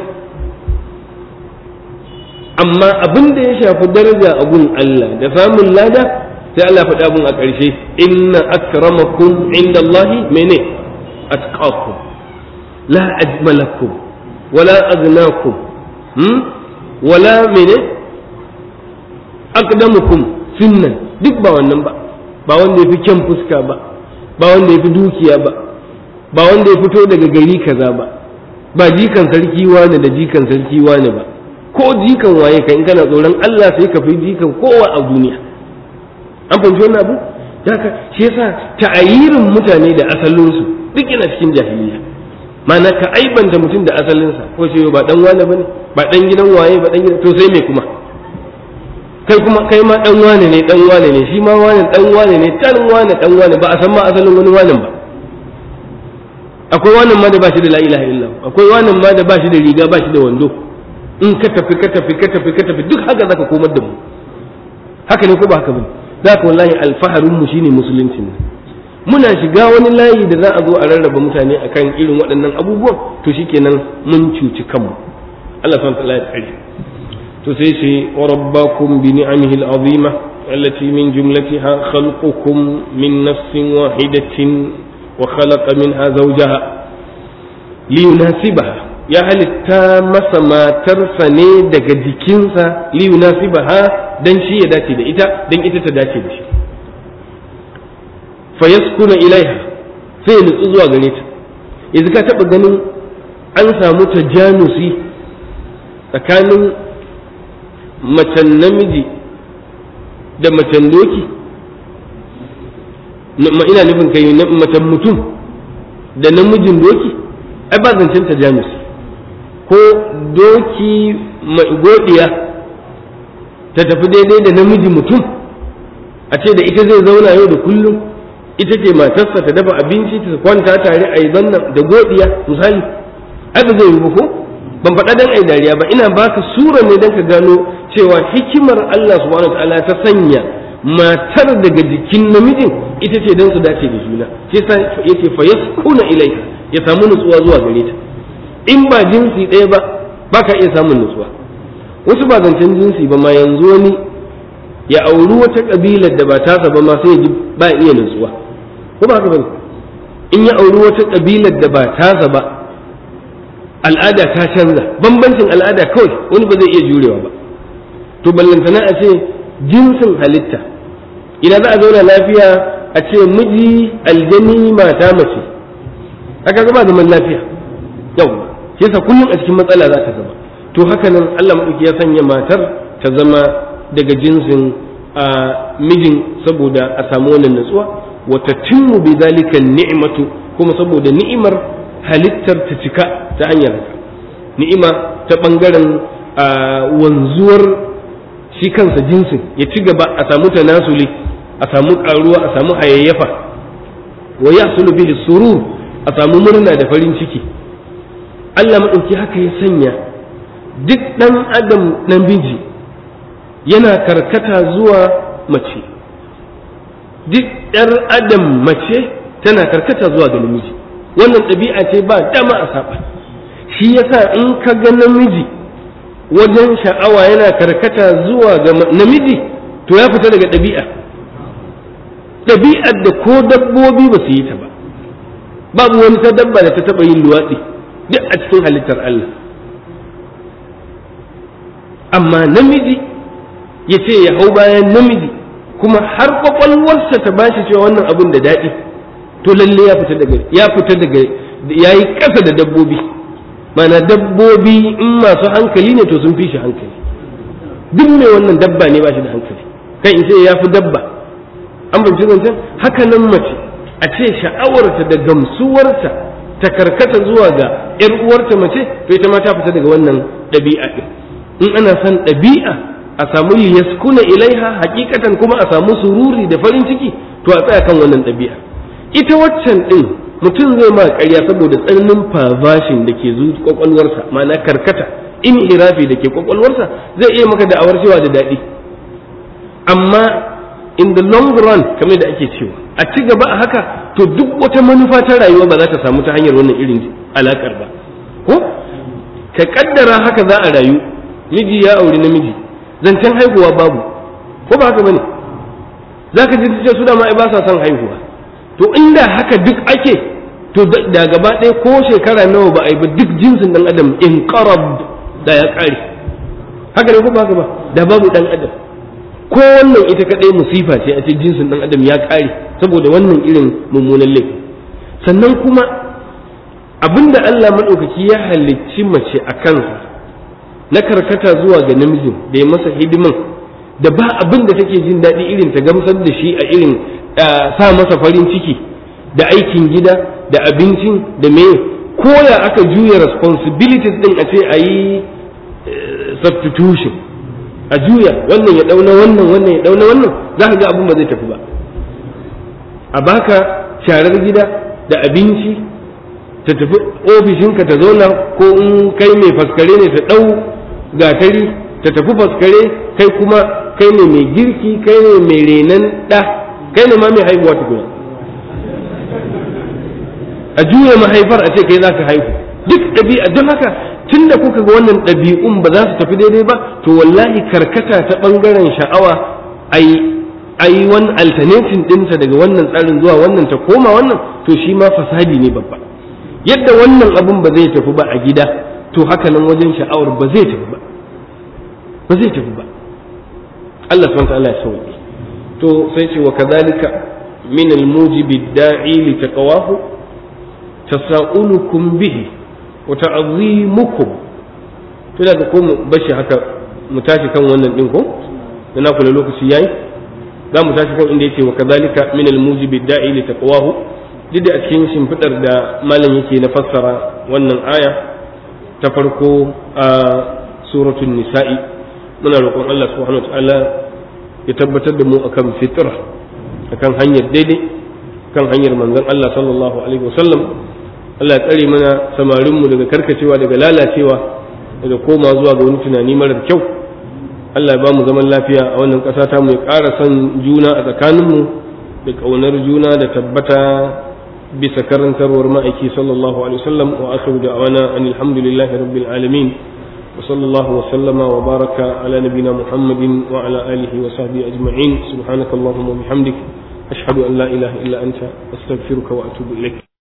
amma abin da ya shafi daraja a gun Allah da samun lada sai Allah faɗi abun a ƙarshe inna akramakum indallahi mene atqakum la ajmalakum wala agnakum wala mene aqdamukum sunnan duk ba wannan ba ba wanda yafi kyan fuska ba ba wanda yafi dukiya ba ba wanda ya fito daga gari kaza ba ba jikan sarki wani da jikan sarki wani ba ko jikan waye ka in kana tsoron Allah sai ka fi jikan kowa a duniya an fahimci wannan abu haka shi yasa ta'ayirin mutane da asalinsu duk yana cikin jahiliya ma'ana ka aibanta mutum da asalinsa ko ce ba dan wane bane ba dan gidan waye ba dan gidan to sai me kuma kai kuma kai ma dan wane ne dan wane ne shi ma wane dan wane ne tan wane dan wane ba a san ma asalin wani wane ba akwai wannan ma da ba shi da la ilaha illa akwai wannan ma da ba shi da riga ba shi da wando in ka tafi ka tafi ka tafi ka tafi duk haka zaka komar da mu haka ne ko ba haka bane zaka wallahi alfaharin mu shine musulunci ne muna shiga wani layi da za a zo a rarraba mutane akan irin waɗannan abubuwan to shikenan mun cuci kanmu Allah subhanahu wa ta'ala ya tsare to sai ce wa rabbakum bi ni'amihi al'azima allati min jumlatiha khalqukum min nafsin wahidatin wa khalaqa minha zawjaha liyunasibaha ya halitta masa matarsa ne daga jikinsa liyunasibaha dan shi ya dace da ita dan ita ta dace da shi fayaskuna ilaiha sai ya nutsu zuwa gare ta yanzu ka taɓa ganin an samu tajanusi tsakanin macen namiji da macen doki ina nufin kai macen mutum da namijin doki ai ba zancen tajanusi ko doki mai godiya ta tafi daidai da namiji mutum a ce da ita zai zauna yau da kullum ita ce matarsa ta dafa abinci ta kwanta tare a yi zannan da godiya misali ai ba zai yi ba ko ban faɗa dan ai dariya ba ina baka sura ne dan ka gano cewa hikimar Allah subhanahu wataala ta sanya matar daga jikin namijin ita ce dan su dace da juna shi yasa yake fa yaskuna ilaika ya samu nutsuwa zuwa gare ta in ba jinsi ɗaya ba baka iya samun nutsuwa wasu ba zancen jinsi ba ma yanzu wani ya auri wata kabilar da ba tasa ba ma sai ya ji ba iya nutsuwa ko ba haka bane in ya auri wata kabilar da ba tasa ba al'ada ta canza bambancin al'ada kawai wani ba zai iya jurewa ba to ballantana a ce jinsin halitta idan za a zauna lafiya a ce miji aljani mata mace haka zama zaman lafiya yau shi yasa kullum a cikin matsala za ta zama to haka nan Allah madauki ya sanya matar ta zama daga jinsin a mijin saboda a samu wannan natsuwa wa tatimmu bi zalika ni'matu kuma saboda ni'imar halittar ta cika ta hanyar haka ni'ima ta bangaren wanzuwar shi kansa jinsin ya ci gaba a samu tanasuli a samu karuwa a samu hayayyafa wa yahsulu bihi surur a samu murna da farin ciki Allah madauki haka ya sanya duk dan adam namiji yana karkata zuwa mace duk ɗar adam mace tana karkata zuwa ga namiji wannan ɗabi'a ce ba dama a saba shi yasa in ka ga namiji wajen sha'awa yana karkata zuwa ga namiji to ya fita daga ɗabi'a ɗabi'ar da ko dabbobi ba su yi ta ba babu wani ta dabba da ta taɓa yin luwaɗi duk a cikin halittar Allah amma namiji ya ce ya hau bayan namiji kuma har kwakwalwarsa ta bashi cewa wannan abin da daɗi to lalle ya fita daga ya fita daga ya yi ƙasa da dabbobi mana dabbobi in masu hankali ne to sun fi shi hankali duk mai wannan dabba ne ba shi da hankali kan in ce ya fi dabba an bamci zancen haka nan mace a ce sha'awarta da gamsuwarta ta karkata zuwa ga ‘yar uwarta mace to ita ma ta fita daga wannan ɗabi'a ɗin in ana son ɗabi'a a samu yaskuna ilaiha hakikatan kuma a samu sururi da farin ciki to a tsaya kan wannan ɗabi'a ita waccan ɗin mutum zai ma ƙarya saboda tsananin perversion da ke zuwa kwakwalwarsa ma'ana karkata in hirafi da ke kwakwalwarsa zai iya maka da'awar cewa da daɗi amma in the long run kamar da ake cewa a ci gaba a haka to duk wata manufa ta rayuwa ba za ta samu ta hanyar wannan irin alakar ba ko ka kaddara haka za a rayu miji ya auri namiji zancen haihuwa babu ko ba haka bane za ka ji ce su da ma ba sa son haihuwa to inda haka duk ake to da gaba ɗaya ko shekara nawa ba a yi ba duk jinsin ɗan adam in qarab da ya ƙare haka ne ko ba haka ba da babu ɗan adam ko wannan ita kaɗai musifa ce a cikin jinsin ɗan adam ya ƙare saboda wannan irin mummunan laifi sannan kuma abinda Allah maɗaukaki ya halicci mace a kansa na karkata zuwa ga namijin da ya masa hidiman da ba abin da take jin daɗi irin ta gamsar da shi a irin sa masa farin ciki da aikin gida da abincin da me koya aka juya responsibilities din a ce a yi substitution a juya wannan ya dauna wannan wannan ya dauna wannan za ka ga abin ba zai tafi ba a baka sharar gida da abinci ta tafi ofishinka ta zauna ko in kai mai faskare ne ta ɗau gatari ta tafi faskare kai kuma kai ne mai girki kai ne mai renon ɗa kai ne ma mai haihuwa tukuna a juya mahaifar a ce kai za ka haihu duk ɗabi'a don haka tun da kuka ga wannan ɗabi'un ba za su tafi daidai ba to wallahi karkata ta ɓangaren sha'awa a yi wani alternating ɗinta daga wannan tsarin zuwa wannan ta koma wannan to shi ma fasadi ne babba yadda wannan abun ba zai tafi ba a gida to haka nan wajen sha'awar ba zai tafi ba ba zai tafi ba Allah subhanahu wa ta'ala ya sauke to sai ce wa kadhalika min al-mujibi da'i li taqwahu tasa'ulukum bihi wa ta'zimukum to da ko mu bashi haka mu tashi kan wannan din ko da na kula lokaci yayi za mu tashi kan inda yake wa kadhalika min al-mujibi da'i li taqwahu duk da a cikin shimfidar da malam yake na fassara wannan aya ta farko a suratul nisa'i muna roƙon Allah subhanahu wa ta'ala ya tabbatar da mu akan fitra akan hanyar daidai kan hanyar manzon Allah sallallahu alaihi wasallam Allah ya tsare mana samarin mu daga karkacewa daga lalacewa daga koma zuwa ga wani tunani marar kyau Allah ya ba mu zaman lafiya a wannan ƙasa ta mu ya ƙara son juna a tsakanin mu da ƙaunar juna da tabbata bisa karantarwar ma'aiki sallallahu alaihi wasallam wa akhiru da'wana alhamdulillahi rabbil alamin وصلى الله وسلم وبارك على نبينا محمد وعلى آله وصحبه أجمعين سبحانك اللهم وبحمدك أشهد أن لا إله إلا أنت أستغفرك وأتوب إليك